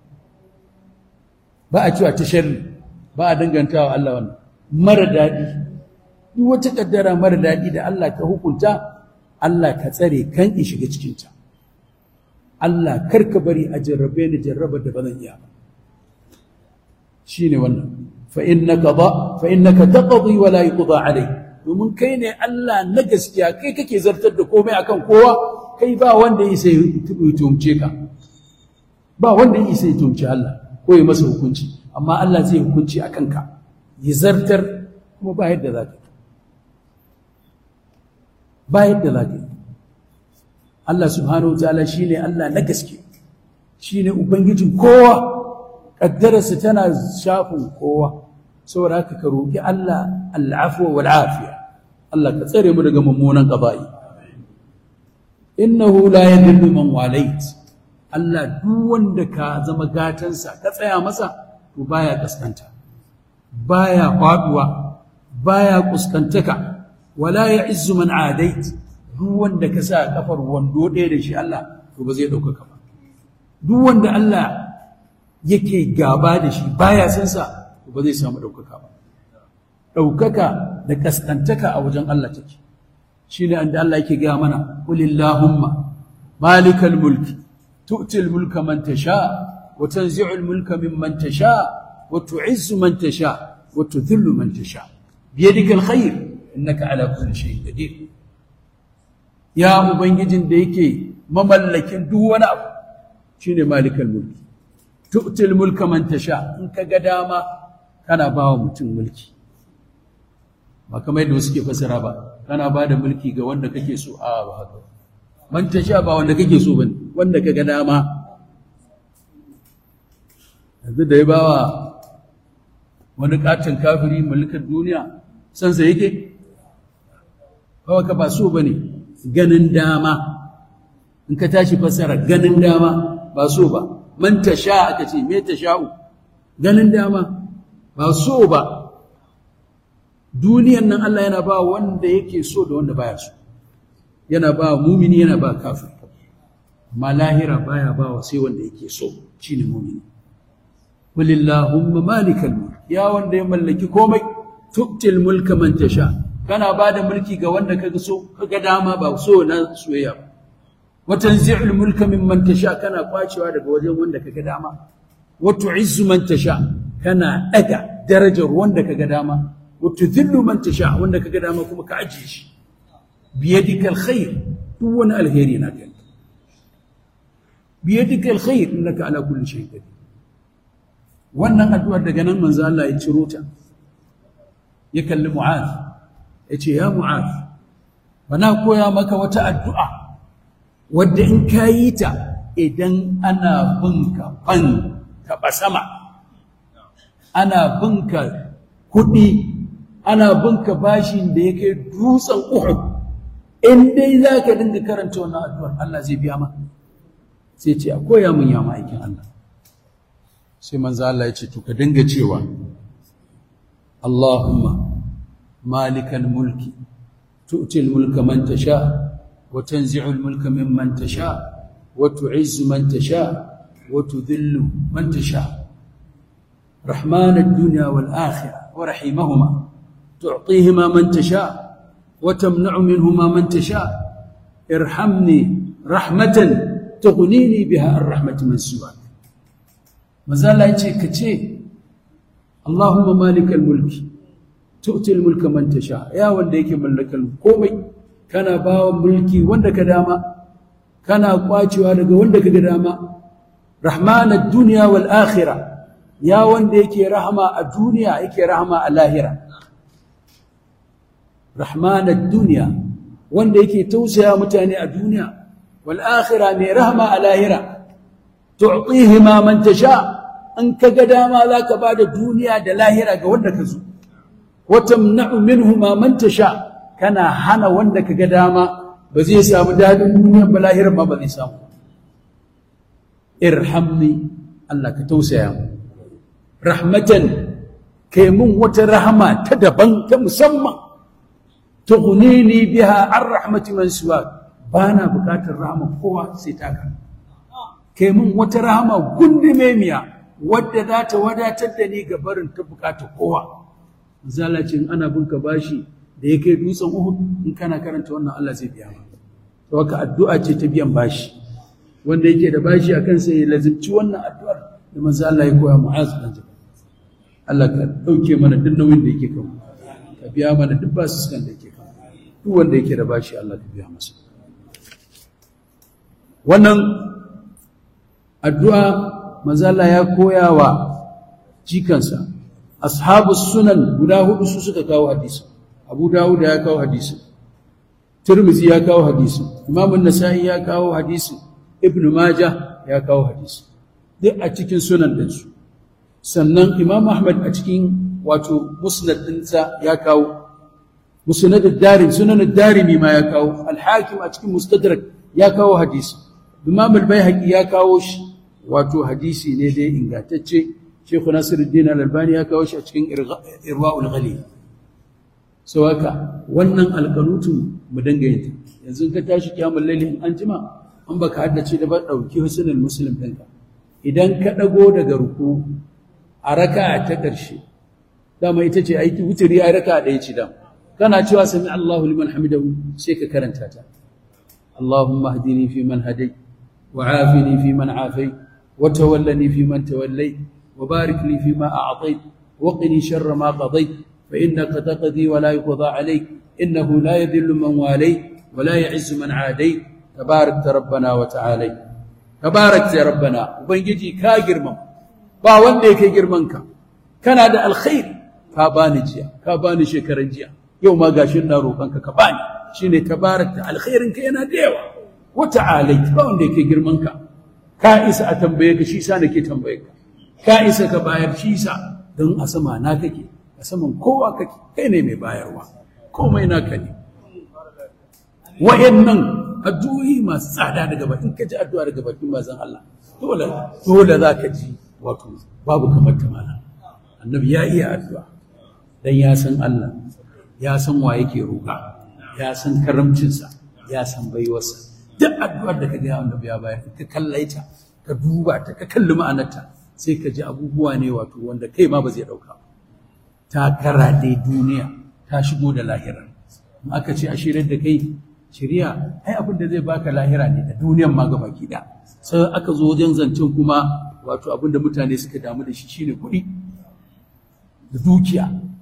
ba a cewa ta sharri ba a danganta wa Allah wannan mara daɗi duk wata ƙaddara mara daɗi da Allah ka hukunta Allah ka tsare kan in shiga cikinta Allah kar ka bari a jarrabe ni jarrabar da ba zan iya ba shi ne wannan fa innaka ba fa innaka taqdi wa la yuqda alayk domin kai ne Allah na gaskiya kai kake zartar da komai akan kowa kai ba wanda ya sai tumce ka ba wanda ya sai tumce Allah ko ya masa hukunci amma Allah zai hukunci akan ka ya zartar kuma ba yadda za ka yi ba yadda za ka yi Allah subhanahu wa ta'ala shine Allah na gaske shine ubangijin kowa kaddararsa tana shafin kowa saboda haka ka roki Allah al'afwa wal afiya Allah ka tsare mu daga mummunan qada'i innahu la yadillu man walait Allah duk wanda ka zama gatansa ka tsaya masa to baya kaskanta baya faduwa baya kuskantaka wala ya'izzu man adait duk wanda ka sa kafar wando ɗaya da shi Allah to ba zai ɗaukaka ba duk wanda Allah yake gaba da shi baya san sa to ba zai samu ɗaukaka ba ɗaukaka da kaskantaka a wajen Allah take shi ne da Allah yake gaya mana qulillahumma malikal mulki tu'til mulka man tasha wa tanzi'ul mulka mimman tasha wa tu'izzu man tasha wa tudhillu man tasha biyadikal khair innaka ala kulli shay'in qadir ya ubangijin da yake mamallakin duk wani abu shine malikal mulki tu'til mulka man tasha in ka ga dama kana bawa mutum mulki ba kamar yadda suke fasara ba kana ba da mulki ga wanda kake so a ba haka man tasha ba wanda kake so bane wanda ka ga dama yanzu da ya bawa wani katon kafiri mulkin duniya sansa yake kawai ka ba so bane ganin dama in ka tashi fassara ganin dama ba so ba man tasha aka ce me tasha'u ganin dama ba so ba duniyan nan Allah yana ba wanda yake so da wanda baya so yana ba mumini yana ba kafir amma lahira baya ba wa sai wanda yake so shine mumini walillahumma malikal mulk ya wanda ya mallaki komai tu'til mulka man tasha kana ba da mulki ga wanda kaga so kaga dama ba so na soyayya ba wa tanzi'ul mulka mimman tasha kana kwacewa daga wajen wanda kaga dama wa tu'izzu man tasha kana daga darajar wanda kaga dama wa tudhillu man tasha wanda kaga dama kuma ka ajiye shi biyadikal khair duk wani alheri na kai biyadikal khair innaka ala kulli shay'in qadir wannan addu'ar daga nan manzo Allah ya ciro ta ya kalli mu'adh ya ce ya mu'az bana koya maka wata addu'a wadda in ka yi ta idan ana binka fan taɓa sama ana binka kuɗi ana binka bashin da ya kai dutsen uhud in dai za ka dinga karanta wannan addu'ar Allah zai biya ma sai ce a koya mun ya ma'aikin Allah sai manzo Allah ya ce to ka dinga cewa Allahumma مالك الملك تؤتي الملك من تشاء وتنزع الملك ممن تشاء وتعز من تشاء وتذل من تشاء رحمن الدنيا والآخرة ورحيمهما تعطيهما من تشاء وتمنع منهما من تشاء ارحمني رحمة تغنيني بها الرحمة من سواك مازال يتشي اللهم مالك الملك tu'til mulka man tasha ya wanda yake mallakan komai kana bawa mulki wanda ka dama kana kwacewa daga wanda ka ga dama rahmanad dunya wal akhirah ya wanda yake rahama a duniya yake rahama a lahira rahmanad dunya wanda yake tausaya mutane a duniya wal akhirah mai rahama a lahira tu'tihima man tasha an ka ga dama zaka bada duniya da lahira ga wanda ka zo وتمنع منهما من تشاء كان هنا wanda kaga dama ba zai samu dadin duniya ba lahirin ma ba zai samu irhamni Allah ka tausaya mu rahmatan kai mun wata rahama ta daban ta musamman tughnini biha an rahmati man siwa bana bukatar rahama kowa sai taka kai mun wata rahama gundumemiya wadda za ta wadatar da ni ga barin ta bukatar kowa zalacin ana binka bashi da ya kai dutsen Uhud in kana karanta wannan Allah zai biya ma to haka addu'a ce ta biyan bashi wanda yake da bashi a kansa ya lazimci wannan addu'ar da manzo Allah ya koya Mu'az bin Jabal Allah ka ɗauke mana duk nauyin da yake kan ka biya mana duk basussukan da yake kan duk wanda yake da bashi Allah ka biya masa wannan addu'a manzala ya koya wa jikansa ashabu sunan guda hudu su suka kawo hadisi abu dawud ya kawo hadisi tirmizi ya kawo hadisi imam an-nasa'i ya kawo hadisi ibn majah ya kawo hadisi duk a cikin sunan ɗinsu sannan imam ahmad a cikin wato musnad ɗinsa ya kawo musnad ad-darim sunan ad-darimi ma ya kawo al-hakim a cikin mustadrak ya kawo hadisi imam al-baihaqi ya kawo shi wato hadisi ne dai ingantacce Sheikh Nasiruddin Al-Albani ya kawo shi a cikin Irwaul Ghalil so haka wannan alqanutun mu dinga yin yanzu ka tashi kiyamul layli an jima an baka haddace da ba dauki husnul muslim ɗinka idan ka dago daga ruku a raka'a ta ƙarshe dama ita ce aiki wuturi a raka'a ɗaya ce dama kana cewa sami Allahu liman hamidahu sai ka karanta ta Allahumma hdini fi man hadai wa afini fi man afai wa tawallani fi man tawallai wa barik li fi ma a'tait wa qini sharra ma qadait fa innaka taqdi wa la yuqda alayk innahu la yadhillu man walay wa la ya'izzu man adai tabarakta rabbana wa ta'ala tabarakta rabbana ubangiji ka girman ba wanda yake girman ka kana da alkhairi ka bani jiya ka bani shekaran jiya yau ma gashin na roƙonka ka bani shine tabarakta alkhairin ka yana da yawa wa ta'ala ba wanda yake girman ka ka isa a tambaye ka shi sa nake tambaye ka ka isa ka bayar shi sa don a sama na kake a saman kowa kake kai ne mai bayarwa komai naka ne wa'annan addu'o'i masu tsada daga bakin ka ji addu'a daga bakin manzon Allah dole dole za ka ji wato babu kamar ta mana annabi ya iya addu'a dan ya san Allah ya san wa yake roƙa ya san karamcinsa ya san baiwarsa duk addu'ar da ka ga annabi ya bayar ka kallaita ka duba ta ka kalli ma'anarta sai ka ji abubuwa ne wato wanda kai ma ba zai ɗauka ta karaɗe duniya ta shigo da lahira in aka ce a shirar da kai shirya ai abin da zai baka lahira ne da duniyan ma gaba ki da sai aka zo wajen zancen kuma wato abin da mutane suka damu da shi shine kuɗi da dukiya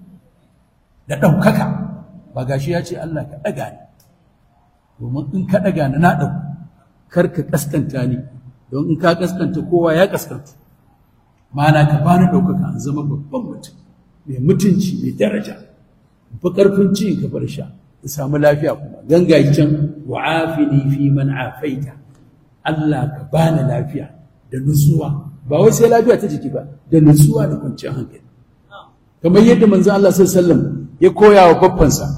da ɗaukaka ba gashi ya ce Allah ka ɗaga ni domin in ka ɗaga ni na ɗauku kar ka ƙaskanta ni don in ka ƙaskanta kowa ya ƙaskanta ma'ana ka bani ɗaukaka in zama babban mutum mai mutunci mai daraja fi ƙarfin ci ka bar sha in samu lafiya kuma gangayi can wa afini fi man afaita Allah ka bani lafiya da nutsuwa ba wai sai lafiya ta jiki ba da nutsuwa da kwanciyar hankali kamar yadda manzo Allah sallallahu alaihi wasallam ya koya wa babbansa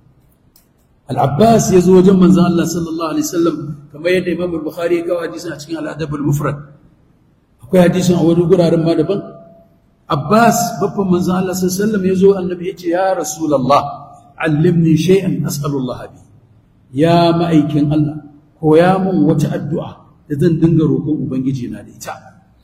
Al-Abbas ya zo wajen manzo Allah sallallahu alaihi wasallam kamar yadda Imam Bukhari ya kawo hadisin a cikin Al-Adab al-Mufrad akwai hadisin a wani guraren ma daban Abbas babban manzo Allah sallallahu alaihi wasallam ya zo annabi ya ce ya Rasulullah allimni shay'an as'alullah bi ya ma'aikin Allah koya mun wata addu'a da zan dinga roƙon ubangiji na da ita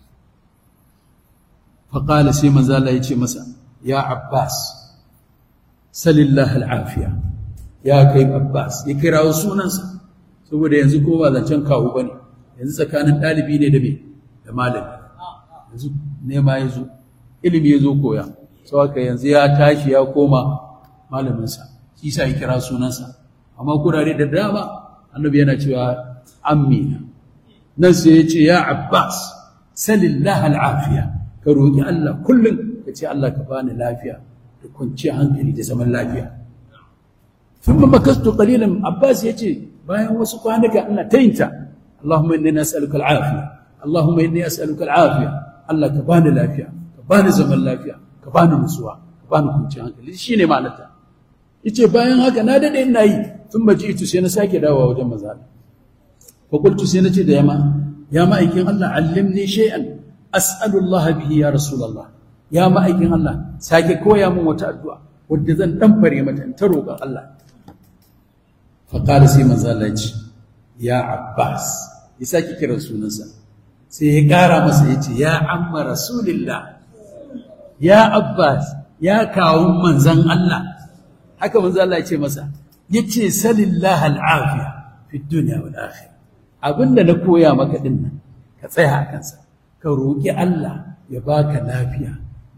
fa qala sai manzo Allah ya ce masa ya Abbas salillah al'afiya ya kai Abbas ya kira sunansa saboda yanzu ko ba zancen kawo bane yanzu tsakanin ɗalibi ne da me da malami yanzu nema ya zo ilimi ya zo koya sau haka yanzu ya tashi ya koma malaminsa shi sa ya kira sunansa amma kurare da dama annabi yana cewa amina nan sai ya ce ya abbas salillah al'afiya ka roƙi Allah kullum ka ce Allah ka bani lafiya da kwanciyar hankali da zaman lafiya thumma makastu qalilan abbas ya ce bayan wasu kwanuka ina tayinta Allahumma inni nas'aluka al'afiya Allahumma inni as'aluka al'afiya Allah ka bani lafiya ka bani zaman lafiya ka bani nutsuwa ka bani kwanciyar hankali shine ma'anarta yace bayan haka na dade ina yi tun baji itu sai na sake dawowa wajen maza fa qultu sai nace da yama ya ma'aikin Allah allimni shay'an as'alu Allah bihi ya rasulullah ya ma'aikin Allah sake koya min wata addu'a wadda zan dan fare mata in ta roƙon Allah fa qala sai manzo Allah ya ce ya Abbas ya sake kiran sunansa sai ya ƙara masa ya ce ya amma rasulillah ya Abbas ya kawo manzan Allah haka manzo Allah ya ce masa yace salillah al'afiya fi dunya wal akhirah abinda na koya maka din nan ka tsaya a kansa ka roki Allah ya baka lafiya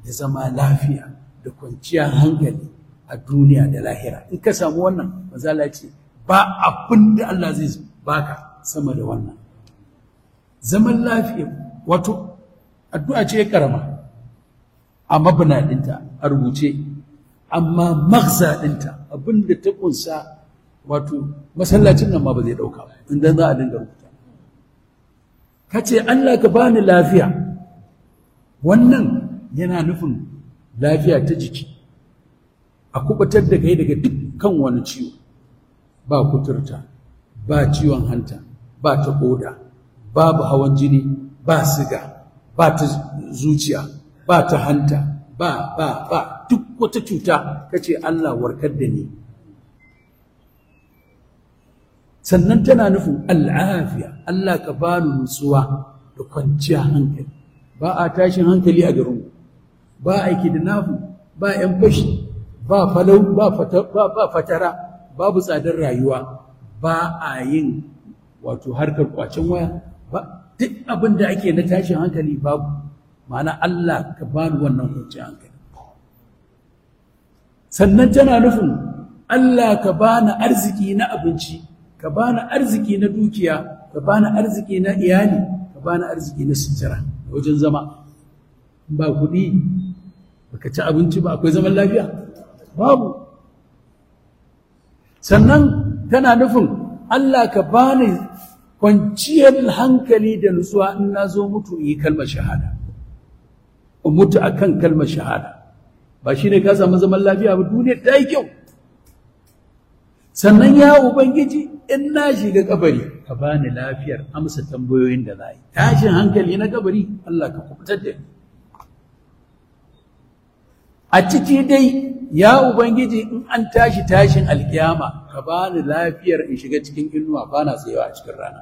da zama lafiya da kwanciyar hankali a duniya da lahira in ka samu wannan mazala ce ba abin da Allah zai baka sama da wannan zaman lafiya wato addu'a ce karama a mabna ɗinta a rubuce amma magza ɗinta abin da ta kunsa wato masallacin nan ma ba zai ɗauka inda za a dinga rubuta ka ce Allah ka bani lafiya wannan yana nufin lafiya ta jiki a kubatar da kai daga dukkan wani ciwo ba kuturta ba ciwon hanta ba ta koda babu hawan jini ba siga ba ta zuciya ba ta hanta ba ba ba duk wata cuta kace Allah warkar da ni sannan tana nufin al'afiya Allah ka bani nutsuwa da kwanciya hankali ba a tashin hankali a garin ba aiki da nafu ba ‘yan fashi ba falau ba fatara babu tsadar rayuwa ba a yin wato harkar kwacen waya ba duk abin da ake na tashin hankali babu ma'ana Allah ka bani wannan kwanciyar hankali sannan tana nufin Allah ka bani arziki na abinci ka bani arziki na dukiya ka bani arziki na iyali ka bani arziki na sutura wajen zama ba kuɗi baka ci abinci ba akwai zaman lafiya babu sannan tana nufin Allah ka bani kwanciyar hankali da nutsuwa in na zo mutu yi kalmar shahada in mutu akan kalmar shahada ba shi ne ka samu zaman lafiya ba duniya ta yi kyau sannan ya ubangiji in na shiga kabari ka bani lafiyar amsa tambayoyin da za yi tashin hankali na kabari Allah ka kubutar da ni a ciki dai ya ubangiji in an tashi tashin alkiyama ka bani lafiyar in shiga cikin inuwa bana tsayawa a cikin rana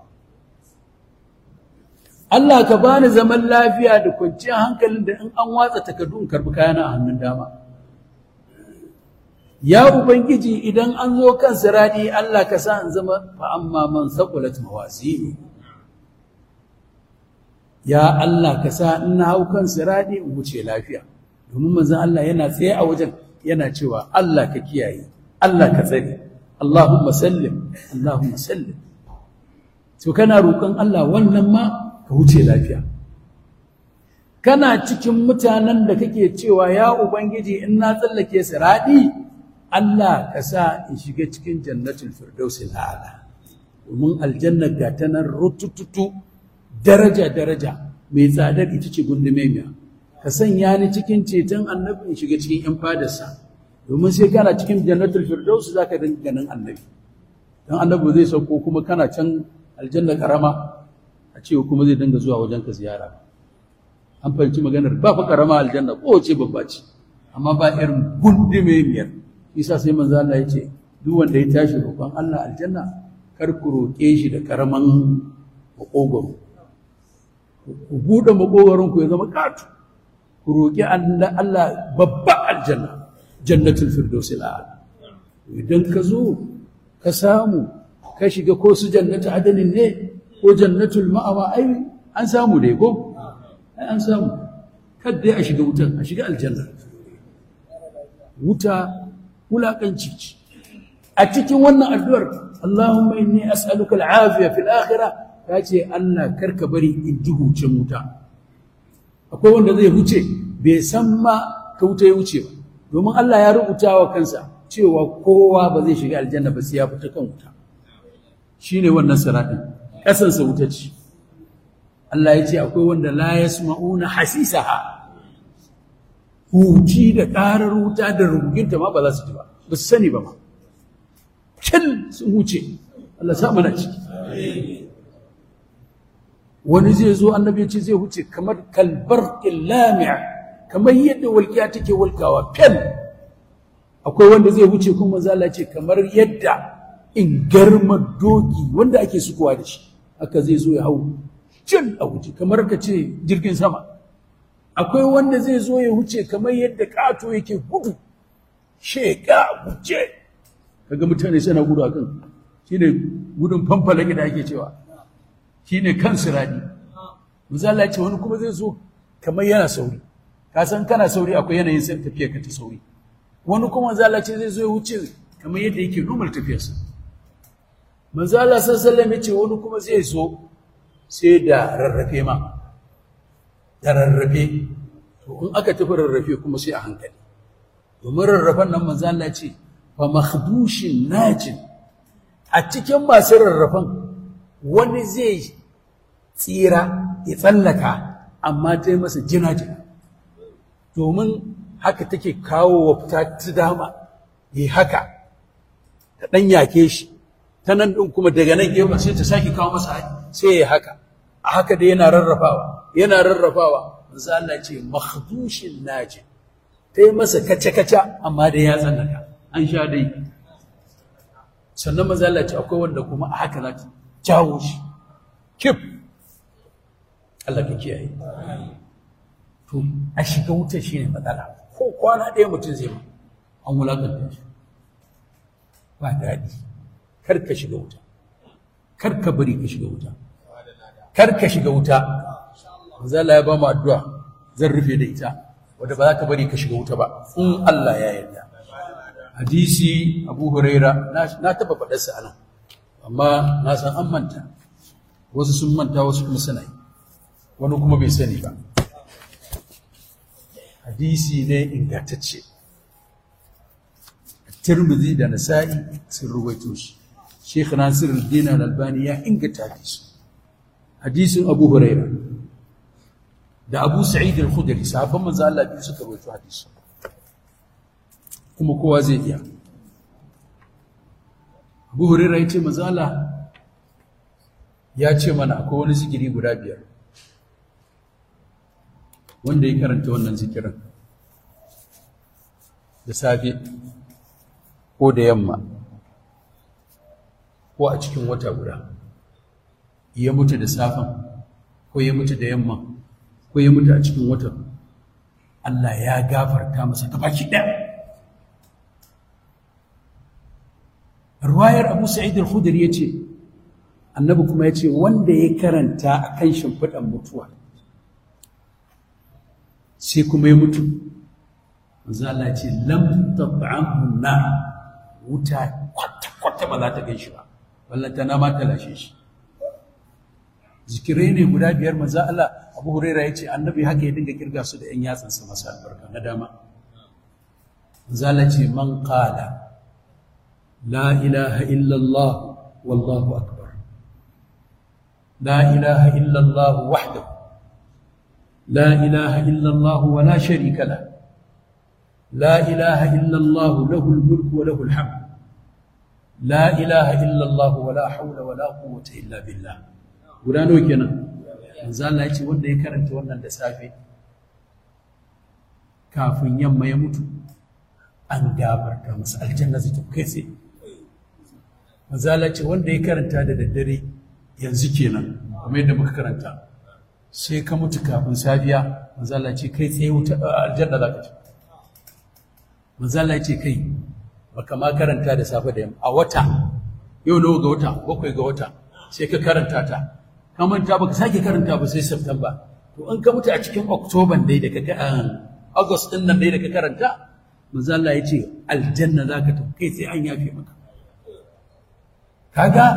Allah ka bani zaman lafiya da kwanciyar hankalin da in an watsa takardu in karbi kayana a hannun dama ya ubangiji idan an zo kan siradi Allah ka sa in zama fa amma man saqulat mawazinu ya Allah ka sa in na hau kan siradi in wuce lafiya domin manzon Allah yana tsaye a wajen yana cewa Allah ka kiyaye Allah ka tsare Allahumma sallim Allahumma sallim to kana roƙon Allah wannan ma ka wuce lafiya kana cikin mutanen da kake cewa ya ubangiji in na tsallake siradi Allah ka sa in shiga cikin jannatul firdausil a'la domin aljanna ga ta nan rutututu daraja daraja mai tsadar ita ce gundume miya ka sanya ni cikin ceton annabi in shiga cikin yan fadarsa domin sai kana cikin jannatul firdaus zaka dinga ganin annabi dan annabi zai sauko kuma kana can aljanna karama a ce kuma zai dinga zuwa wajen ka ziyara an fahimci maganar ba fa karama aljanna ko ce babba ce amma ba irin gundume miyar isa sai manzo Allah ya ce duk wanda ya tashi roƙon Allah aljanna kar ku roƙe shi da karaman makogoro ku buɗe makogoron ku ya zama katu ku roƙi Allah babba aljanna jannatul firdausi a'la idan ka zo ka samu ka shiga ko su jannatu adalin ne ko jannatul ma'awa ai an samu dai ko ai an samu kadda a shiga wutan a shiga aljanna wuta wulaƙanci ce a cikin wannan addu'ar Allahumma inni as'aluka al'afiya fil akhirah ta ce Allah karka bari in ji hucin wuta akwai wanda zai huce bai san ma ka wuta ya wuce ba domin Allah ya rubuta wa kansa cewa kowa ba zai shiga aljanna ba sai ya fita kan wuta shine wannan siratin kasansa wuta ce Allah ya ce akwai wanda la yasma'una hasisaha huci da ƙarar wuta da ruginta ma ba za su ji ba ba su sani ba ma kyan sun wuce Allah sa mana ciki wani zai zo annabi ce zai wuce kamar kalbar lami'a kamar yadda walƙiya take walkawa fen akwai wanda zai wuce kuma zala ce kamar yadda in garma doki wanda ake sukuwa da shi haka zai zo ya hau cin a wuce kamar ka ce jirgin sama akwai wanda zai zo ya wuce kamar yadda ƙato yake gudu sheka wuce kaga mutane suna gudu akan shine gudun fanfalake da ake cewa shine kan siradi misali ce wani kuma zai zo kamar yana sauri ka san kana sauri akwai yanayin sai tafiya ka ta sauri wani kuma manzo Allah ce zai zo ya wuce kamar yadda yake normal tafiyarsa manzo Allah sallallahu alaihi ce wani kuma zai zo sai da rarrafe ma da rarrafe to in aka tafi rarrafe kuma sai a hankali domin rarrafen nan manzo Allah ce fa makhdushin najin a cikin masu rarrafen wani zai tsira ya tsallaka amma ta yi masa jina-jina domin haka take kawo wa fita ta dama yi haka ta ɗan yake shi ta nan ɗin kuma daga nan gefen sai ta sake kawo masa sai ya haka a haka da yana rarrafawa yana rarrafawa manzo Allah ce makhdushin naji ta yi masa kace-kace amma da ya tsallaka an sha dai sannan manzo Allah ce akwai wanda kuma a haka za ta jawo shi kif Allah ka kiyaye to a shiga wuta shine matsala ko kwana ɗaya mutum zai ma an wulakanta shi ba daɗi kar ka shiga wuta kar ka bari ka shiga wuta kar ka shiga wuta manzo Allah ya ba mu addu'a zan rufe da ita wanda ba za ta bari ka shiga wuta ba in Allah ya yarda hadisi Abu Huraira na taba faɗarsa anan amma na san an manta wasu sun manta wasu kuma suna yi wani kuma bai sani ba hadisi ne ingantacce tirmidhi da nasa'i sun ruwaito shi sheikh nasir al-din al-albani ya inganta hadisi hadisin abu huraira da abu sa'id al-khudri sahabban manzo Allah biyu suka ruwaito hadisi kuma kowa zai iya abu huraira ya ce manzo Allah ya ce mana akwai wani zikiri guda biyar wanda ya karanta wannan zikirin da safe ko da yamma ko a cikin wata guda ya mutu da safen ko ya mutu da yamma ko ya mutu a cikin watan Allah ya gafarta masa gabaki ɗaya ruwayar abu sa'id al-khudri yace annabi kuma yace wanda ya karanta akan shimfiɗan mutuwa sai kuma ya mutu manzo Allah ya ce lam tab'amhu na wuta kwata kwata ba za ta gan shi ba wallanta na ma ta lashe shi zikirai ne guda biyar manzo Allah Abu Huraira ya ce annabi haka ya dinga kirga su da ƴan yatsansa masu albarka na dama manzo Allah ce man qala la ilaha illa Allah wallahu akbar la ilaha illa Allah wahdahu لا إله إلا الله ولا شريك له لا إله إلا الله له الملك وله الحمد لا إله إلا الله ولا حول ولا قوة إلا بالله guda nawa kenan manzo Allah ya ce wanda ya karanta wannan da safe kafin yamma ya mutu an gafarta masa aljanna zai tafi kai sai manzo Allah ya ce wanda ya karanta da daddare yanzu kenan kuma yadda muka karanta sai ka mutu kafin safiya manzala ce kai tsaye wuta aljanna za ka ci manzala ce kai baka ma karanta da safe da yamma a wata yau nawa ga wata bakwai ga wata sai ka karanta ta ka manta baka sake karanta ba sai september to in ka mutu a cikin october dai da ka august din nan dai da ka karanta manzala ya ce aljanna za ka tafi kai sai an yafe maka kaga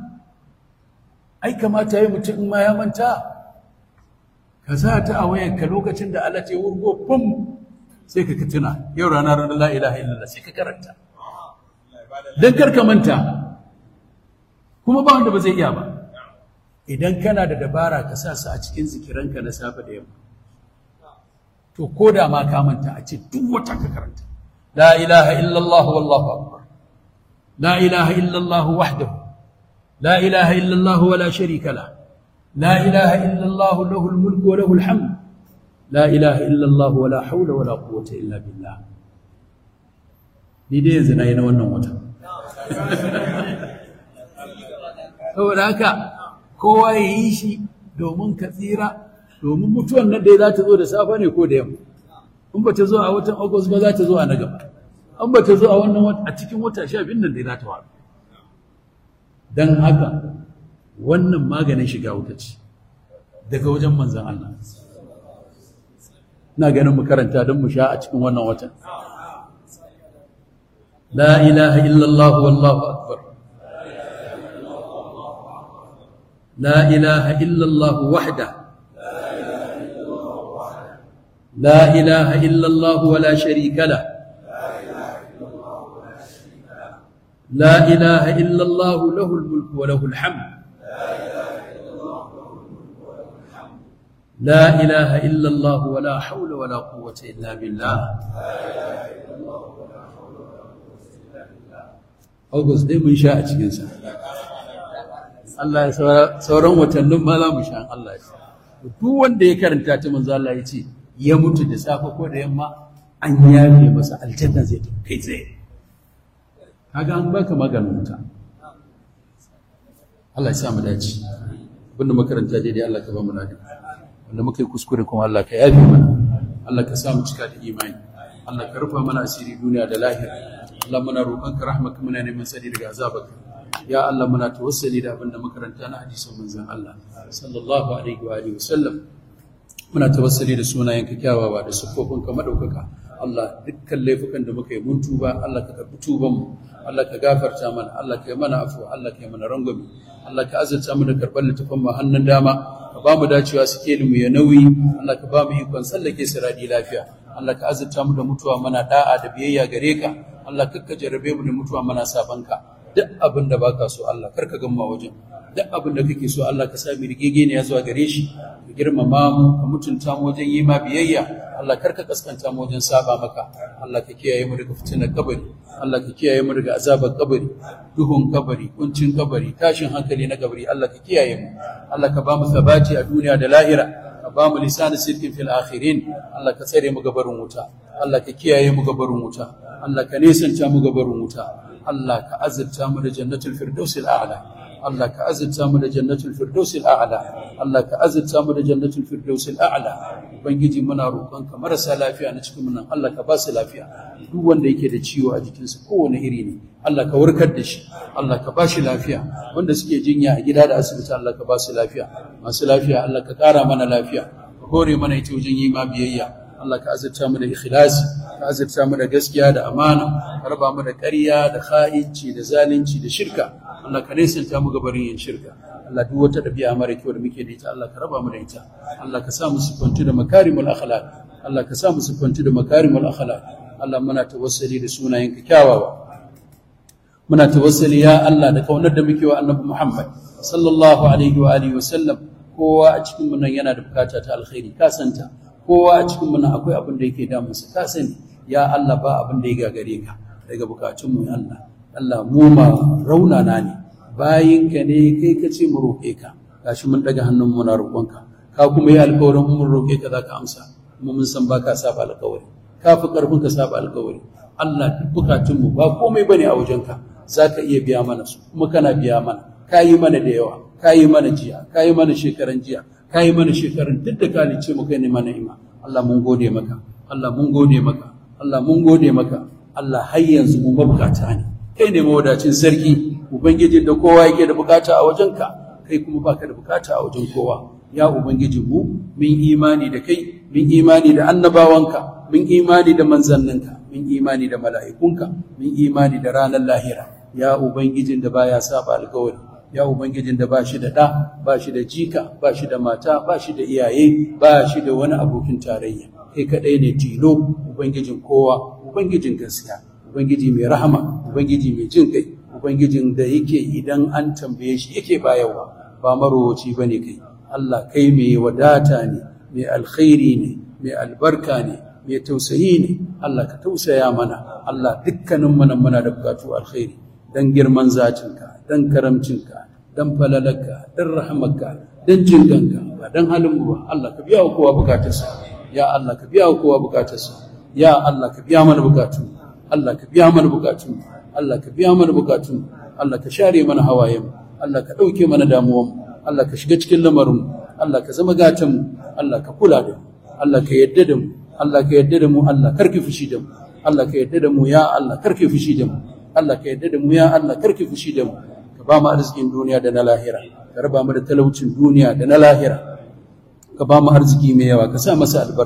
ai kamata yi mutum in ma ya manta ka sa ta a wayarka lokacin da Allah ta wurgo fum sai ka tuna yau ranar la ilaha illallah sai ka karanta dan kar ka manta kuma ba wanda ba zai iya ba idan kana da dabara ka sa su a cikin zikiranka na safe da yamma to ko da ma ka manta a ce duk wata ka karanta la ilaha illallah wallahu akbar la ilaha illallah wahdahu la ilaha illallah wala sharika lahu لا إله إلا الله له الملك وله الحمد لا إله إلا الله ولا حول ولا قوة إلا بالله ni dai yanzu na yi na wannan wata saboda haka kowa ya yi shi domin ka tsira domin mutuwan nan dai za ta zo da safe ne ko da yamma in ba ta zo a watan agust ba za ta zo a na gaba in ba ta zo a wannan a cikin wata sha biyun nan dai za ta faru don haka wannan maganin shiga wuta ce daga wajen manzan Allah ina ganin mu karanta don mu sha a cikin wannan watan la ilaha illallah wallahu akbar la ilaha illallah wahda la ilaha illallah wala sharika la لا إله إلا الله له الملك وله الحمد لا إله إلا الله ولا حول ولا قوة إلا بالله August dai mun sha a cikinsa. Allah ya sauran watannin ma za mu sha Allah ya Duk wanda ya karanta ta manzo Allah ya ce ya mutu da safe ko da yamma an yafe masa aljanna zai kai tsaye. Kaga an baka maganin wuta. Allah ya sa mu dace. Abinda makaranta daidai Allah ka ba mu lafiya. wanda muka yi kuskure kuma Allah ka yafi mana Allah ka sa mu cika da imani Allah ka rufa mana asiri duniya da lahira Allah muna roƙon ka rahmaka muna neman sani daga azabaka ya Allah muna tawassali da abinda makaranta na hadisin manzon Allah sallallahu alaihi wa alihi wasallam muna tawassali da sunayen ka kyawawa da siffofin ka madaukaka Allah dukkan laifukan da muka yi mun tuba Allah ka karbi tuban mu Allah ka gafarta mana Allah ka yi mana afuwa Allah ka yi mana rangwame Allah ka azurta mu da karɓar littafin mu hannun dama ka ba mu dacewa suke mu ya nauyi Allah ka ba mu ikon tsallake siradi lafiya Allah ka azurta mu da mutuwa mana da'a da biyayya gare ka Allah kakka jarabe mu da mutuwa mana sabanka duk abin da baka so Allah karka gamma wajen duk abin da kake so Allah ka sa mu rigege ne ya zuwa gare shi ka girmama mu ka mutunta mu wajen yi ma biyayya Allah karka kaskanta mu wajen saba maka Allah ka kiyaye mu daga fitinar kabari Allah ka kiyaye mu daga azabar kabari duhun kabari kuncin kabari tashin hankali na kabari Allah ka kiyaye mu Allah ka ba mu sabati a duniya da lahira ka ba mu lisan sirkin fil akhirin Allah ka tsare mu gabarin wuta Allah ka kiyaye mu gabarin wuta Allah ka nesanta mu gabarin wuta Allah ka azurta mu da jannatul firdausil a'la Allah ka azurta mu da jannatul firdausil a'la Allah ka azurta mu da jannatul firdausil a'la ubangiji muna roƙon ka marasa lafiya na cikin nan Allah ka ba su lafiya duk wanda yake da ciwo a jikinsa kowane iri ne Allah ka warkar da shi Allah ka ba shi lafiya wanda suke jinya a gida da asibiti Allah ka ba su lafiya masu lafiya Allah ka ƙara mana lafiya ka hore mana ita wajen yi ma biyayya Allah ka azurta mu da ikhlasi ka azurta mu da gaskiya da amana ka raba mu da ƙarya da kha'inci da zalunci da shirka Allah ka nesanta mu gabarin yin shirka Allah duk wata ɗabi'a mara kyau da muke da ita Allah ka raba mu da ita Allah ka sa mu sifantu da makarimul akhlaq Allah ka sa mu sifantu da makarimul akhlaq Allah muna tawassuli da sunayenka kyawawa muna tawassuli ya Allah da kaunar da muke wa Annabi Muhammad sallallahu alaihi wa alihi wa sallam kowa a cikin mu nan yana da bukata ta alkhairi ka santa kowa a cikin mu nan akwai abin da yake damunsa ka sani ya Allah ba abin da ya gagare ka daga bukatun mu ya Allah Allah mu ma raunana ne bayinka ne kai ka ce mu roƙe ka gashi mun daga hannun mu na roƙonka ka kuma yi alƙawarin mun roƙe ka zaka amsa kuma mun san baka saba alƙawari ka fi ƙarfin ka saba alƙawari Allah duk bukatun mu ba komai bane a wajenka zaka iya biya mana su kuma kana biya mana ka yi mana da yawa ka yi mana jiya ka yi mana shekaran jiya ka yi mana shekarun duk da ka lice mu kai ne mana ima Allah mun gode maka Allah mun gode maka Allah mun gode maka Allah har yanzu mu mabukata ne kai ne mawadacin sarki ubangiji da kowa yake da bukata a wajenka kai kuma baka da bukata a wajen kowa ya ubangiji mu mun imani da kai mun imani da annabawanka mun imani da manzanninka mun imani da mala'ikunka mun imani da ranar lahira ya ubangijin da baya saba alkawari ya ubangijin da ba shi da ɗa ba shi da jika ba shi da mata ba shi da iyaye ba shi da wani abokin tarayya kai kaɗai ne tilo ubangijin kowa ubangijin gaskiya ubangiji mai rahama ubangiji mai jin kai ubangijin da yake idan an tambaye shi yake bayarwa ba marowaci ba ne kai Allah kai mai wadata ne mai alkhairi ne mai albarka ne mai tausayi ne Allah ka tausaya mana Allah dukkanin mana muna da bukatu alkhairi dan girman zatinka dan karamcinka dan falalarka dan rahamarka dan jinganka ba dan halin mu ba Allah ka biya wa kowa bukatarsa ya Allah ka biya wa kowa bukatarsa ya Allah ka biya mana bukatu Allah ka biya mana bukatu Allah ka biya mana bukatu Allah ka share mana hawayen Allah ka dauke mana damuwan Allah ka shiga cikin lamarin Allah ka zama gatan Allah ka kula da mu Allah ka yadda da mu Allah ka yadda da mu Allah karki fushi da mu Allah ka yadda da mu ya Allah karki fushi da mu Allah ka yadda da mu ya Allah karki fushi da mu ka ba mu arzikin duniya da na lahira ka raba mu da talaucin duniya da na lahira ka ba mu arziki mai yawa ka sa masa albarka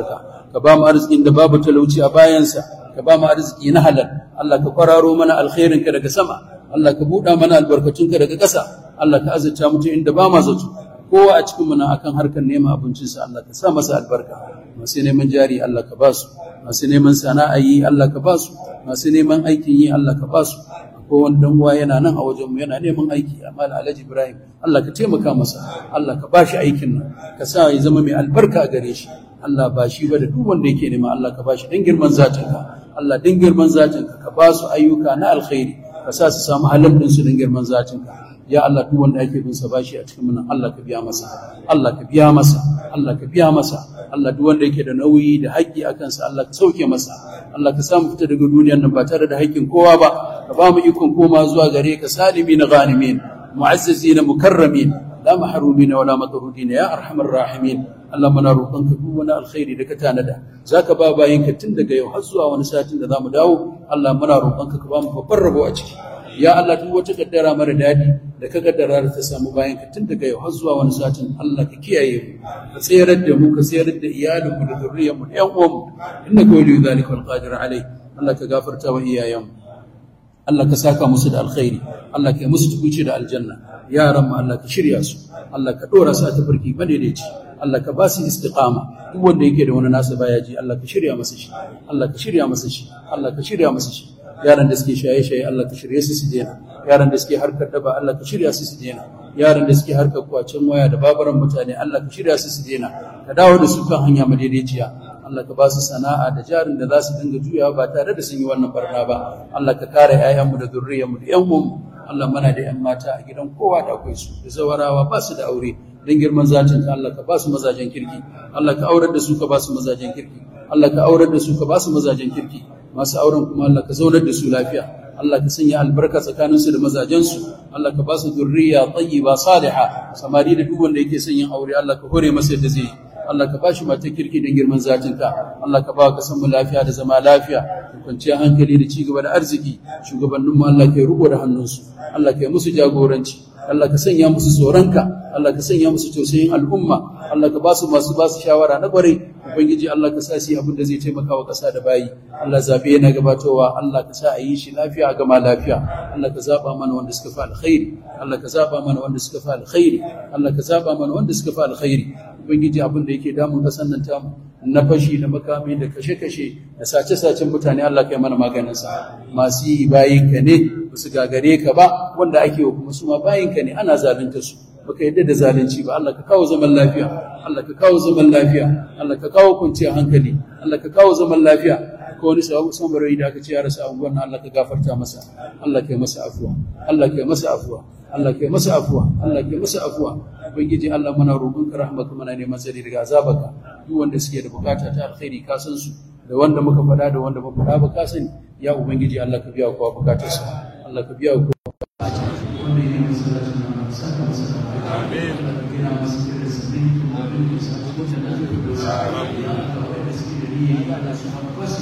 ka ba mu arzikin da babu talauci a bayansa ka ba mu arziki na halal Allah ka kwararo mana alkhairinka daga sama Allah ka buɗa mana albarkatunka daga ƙasa Allah ka azurta mutum inda ba ma zato kowa a cikin muna akan harkar neman abincinsa Allah ka sa masa albarka masu neman jari Allah ka ba su masu neman sana'a yi Allah ka ba su masu neman aikin yi Allah ka ba su ko wani dan uwa yana nan a wajen mu yana neman aiki amma da Alhaji Ibrahim Allah ka taimaka masa Allah ka ba shi aikin nan ka sa ya zama mai albarka a gare shi Allah ba shi ba da duk wanda yake nema Allah ka ba shi dan girman zatinka Allah dan girman zatinka ka ba su ayyuka na alkhairi ka sa su samu halal din su dan girman zatinka ya Allah duk wanda ake bin sa bashi a cikin mun Allah ka biya masa Allah ka biya masa Allah ka biya masa Allah duk wanda yake da nauyi da haƙƙi a kansa Allah ka sauke masa Allah ka samu fita daga duniyar nan ba tare da haƙƙin kowa ba ka ba mu ikon koma zuwa gare ka salimin ghanimin mu'azzizina mukarramin la mahrumin wala matrudin ya arhamar rahimin Allah muna roƙonka duk wani alkhairi da ka tanada zaka ba bayinka tun daga yau har zuwa wani satin da zamu dawo Allah muna roƙonka ka ba mu babbar rabo a ciki ya Allah duk wata kaddara mara dadi da ka kaddara da ta samu bayan ka tun daga yau har zuwa wani satin Allah ka kiyaye mu ka tsayar da mu ka tsayar da iyalinmu da zuriyarmu da ƴan uwanmu innaka waliyyu dhalika wal qadir alai Allah ka gafarta wa iyayenmu Allah ka saka musu da alkhairi Allah ka yi musu tukuci da aljanna yaran mu Allah ka shirya su Allah ka dora su a tafarki madaidaici Allah ka ba su istiqama duk wanda yake da wani nasa baya ji Allah ka shirya masa shi Allah ka shirya masa shi Allah ka shirya masa shi yaran da suke shaye-shaye Allah ka shirye su su daina yaran da suke harkar daba Allah ka shirya su su daina yaran da suke harkar kwacen waya da babaran mutane Allah ka shirya su su daina ka dawo da su kan hanya madaidaiciya Allah ka ba su sana'a da jarin da za su dinga juyawa ba tare da sun yi wannan barna ba Allah ka kare 'ya'yanmu da zurriyarmu da 'yan uwanmu Allah mana da 'yan mata a gidan kowa da akwai su da zawarawa ba su da aure don girman zatin ka Allah ka ba su mazajen kirki Allah ka aurar da su ka ba su mazajen kirki Allah ka aurar da su ka ba su mazajen kirki masu auren kuma Allah ka zaunar da su lafiya Allah ka sanya albarka tsakaninsu da mazajensu Allah ka ba su zurriya tayyiba saliha samari da duk wanda yake son yin aure Allah ka hore masa yadda zai Allah ka bashi mata kirki don girman zatinka Allah ka ba ka san mu lafiya da zama lafiya da kwanciyar hankali da ci gaba da arziki shugabanninmu Allah ka yi riko da hannunsu Allah ka yi musu jagoranci Allah ka sanya musu tsoronka Allah ka sanya musu tausayin al'umma Allah ka ba su masu ba su shawara na kwarai ubangiji Allah ka sa su abin da zai taimaka wa ƙasa da bayi Allah zabe yana gabatowa Allah ka sa a yi shi lafiya a gama lafiya Allah ka zaba mana wanda suka fi alkhairi Allah ka zaba mana wanda suka fi alkhairi Allah ka zaba mana wanda suka fi alkhairi ubangiji abin da yake damun ƙasar nan tamu na fashi da makami da kashe-kashe da sace-sacen mutane Allah kai mana maganinsa masu yi bayinka ne ba su gagare ka ba wanda ake wa kuma su ma bayinka ne ana zalunta su baka yadda da zalunci ba Allah ka kawo zaman lafiya Allah ka kawo zaman lafiya Allah ka kawo kwanciyar hankali Allah ka kawo zaman lafiya ko wani sababu sambarai da aka ce ya rasa abubuwan nan Allah ka gafarta masa Allah ka yi masa afuwa Allah ka yi masa afuwa Allah ka yi masa afuwa Allah ka yi masa afuwa ubangiji Allah muna roƙon ka rahmaka muna neman tsari daga azabaka duk wanda suke da bukata ta alkhairi ka san su da wanda muka faɗa da wanda ba faɗa ba ka sani ya ubangiji Allah ka biya kowa bukatarsa Allah ka biya kowa wanda ya yi masallacin nan saka masa amin gina masa da sabbin tumarin da sa wata da zai da sa ya Allah wanda suke da niyya ya Allah su haɓa wasu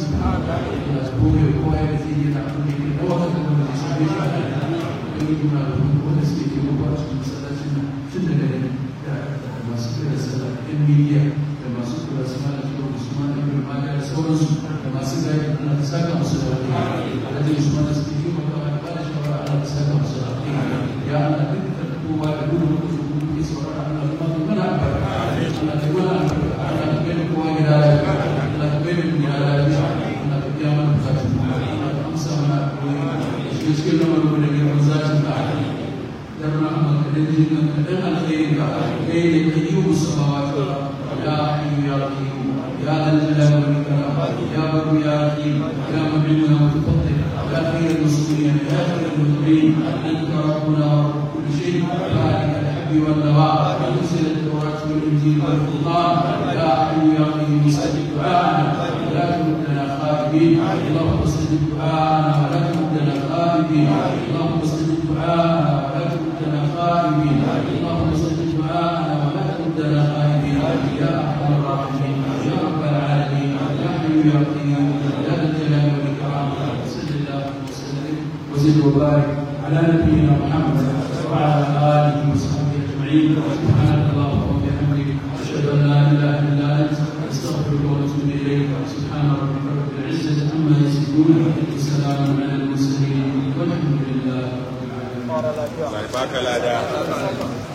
ya su koyo kowa ya zai yi na abin da ke da wata da wanda su bai shi ubangiji na da wanda suke ke mawa cikin masallacin nan tun daga da masu kira sallah yan miliya da masu kula su mana kira usman ibn maga da sauransu da masu gari Allah ka saka musu da wani alhaji usman da suke yi makawa da ba da shawara Allah ka saka musu da wani ya Allah duk da kowa da gudu muka zo gudu ke saurara Allah ka ba mana albarka Allah ka mana albarka Allah ka bai da kowa gida lafiya Allah ka bai da mu gida lafiya Allah ka biya mana bukatun mu Allah ka amsa mana addu'o'i shi cikin lamarin da girman zatin ka dan rahmat dan jinnan dan alkhairi ka kai ne kayyum samawati ya hayyu ya qayyum ya dhal jalali wal ikram ya bar ya rahim ya mubin wa mutafaddil ya khayr al-muslimin ya khayr al-mutaqin anta rabbuna wa rabb kulli shay ba'da al-habbi wal nawa anzil at-tawrat wal injil wal qur'an ya hayyu ya qayyum sajid du'ana la tuddana khabibin اللهم استجب دعاءنا ولا تردنا خائبين اللهم استجب دعاءنا ولا تردنا خائبين اللهم استجب دعاءنا ولا تردنا خائبين يا ارحم الراحمين يا رب العالمين يا حي يا قيوم يا ذا الجلال والاكرام صل اللهم وسلم وزد وبارك على نبينا محمد وعلى اله وصحبه اجمعين سبحانك اللهم وبحمدك اشهد ان لا اله الا انت استغفرك واتوب اليك يصفون وسلام على المرسلين والحمد لله رب العالمين Allah ya baka lada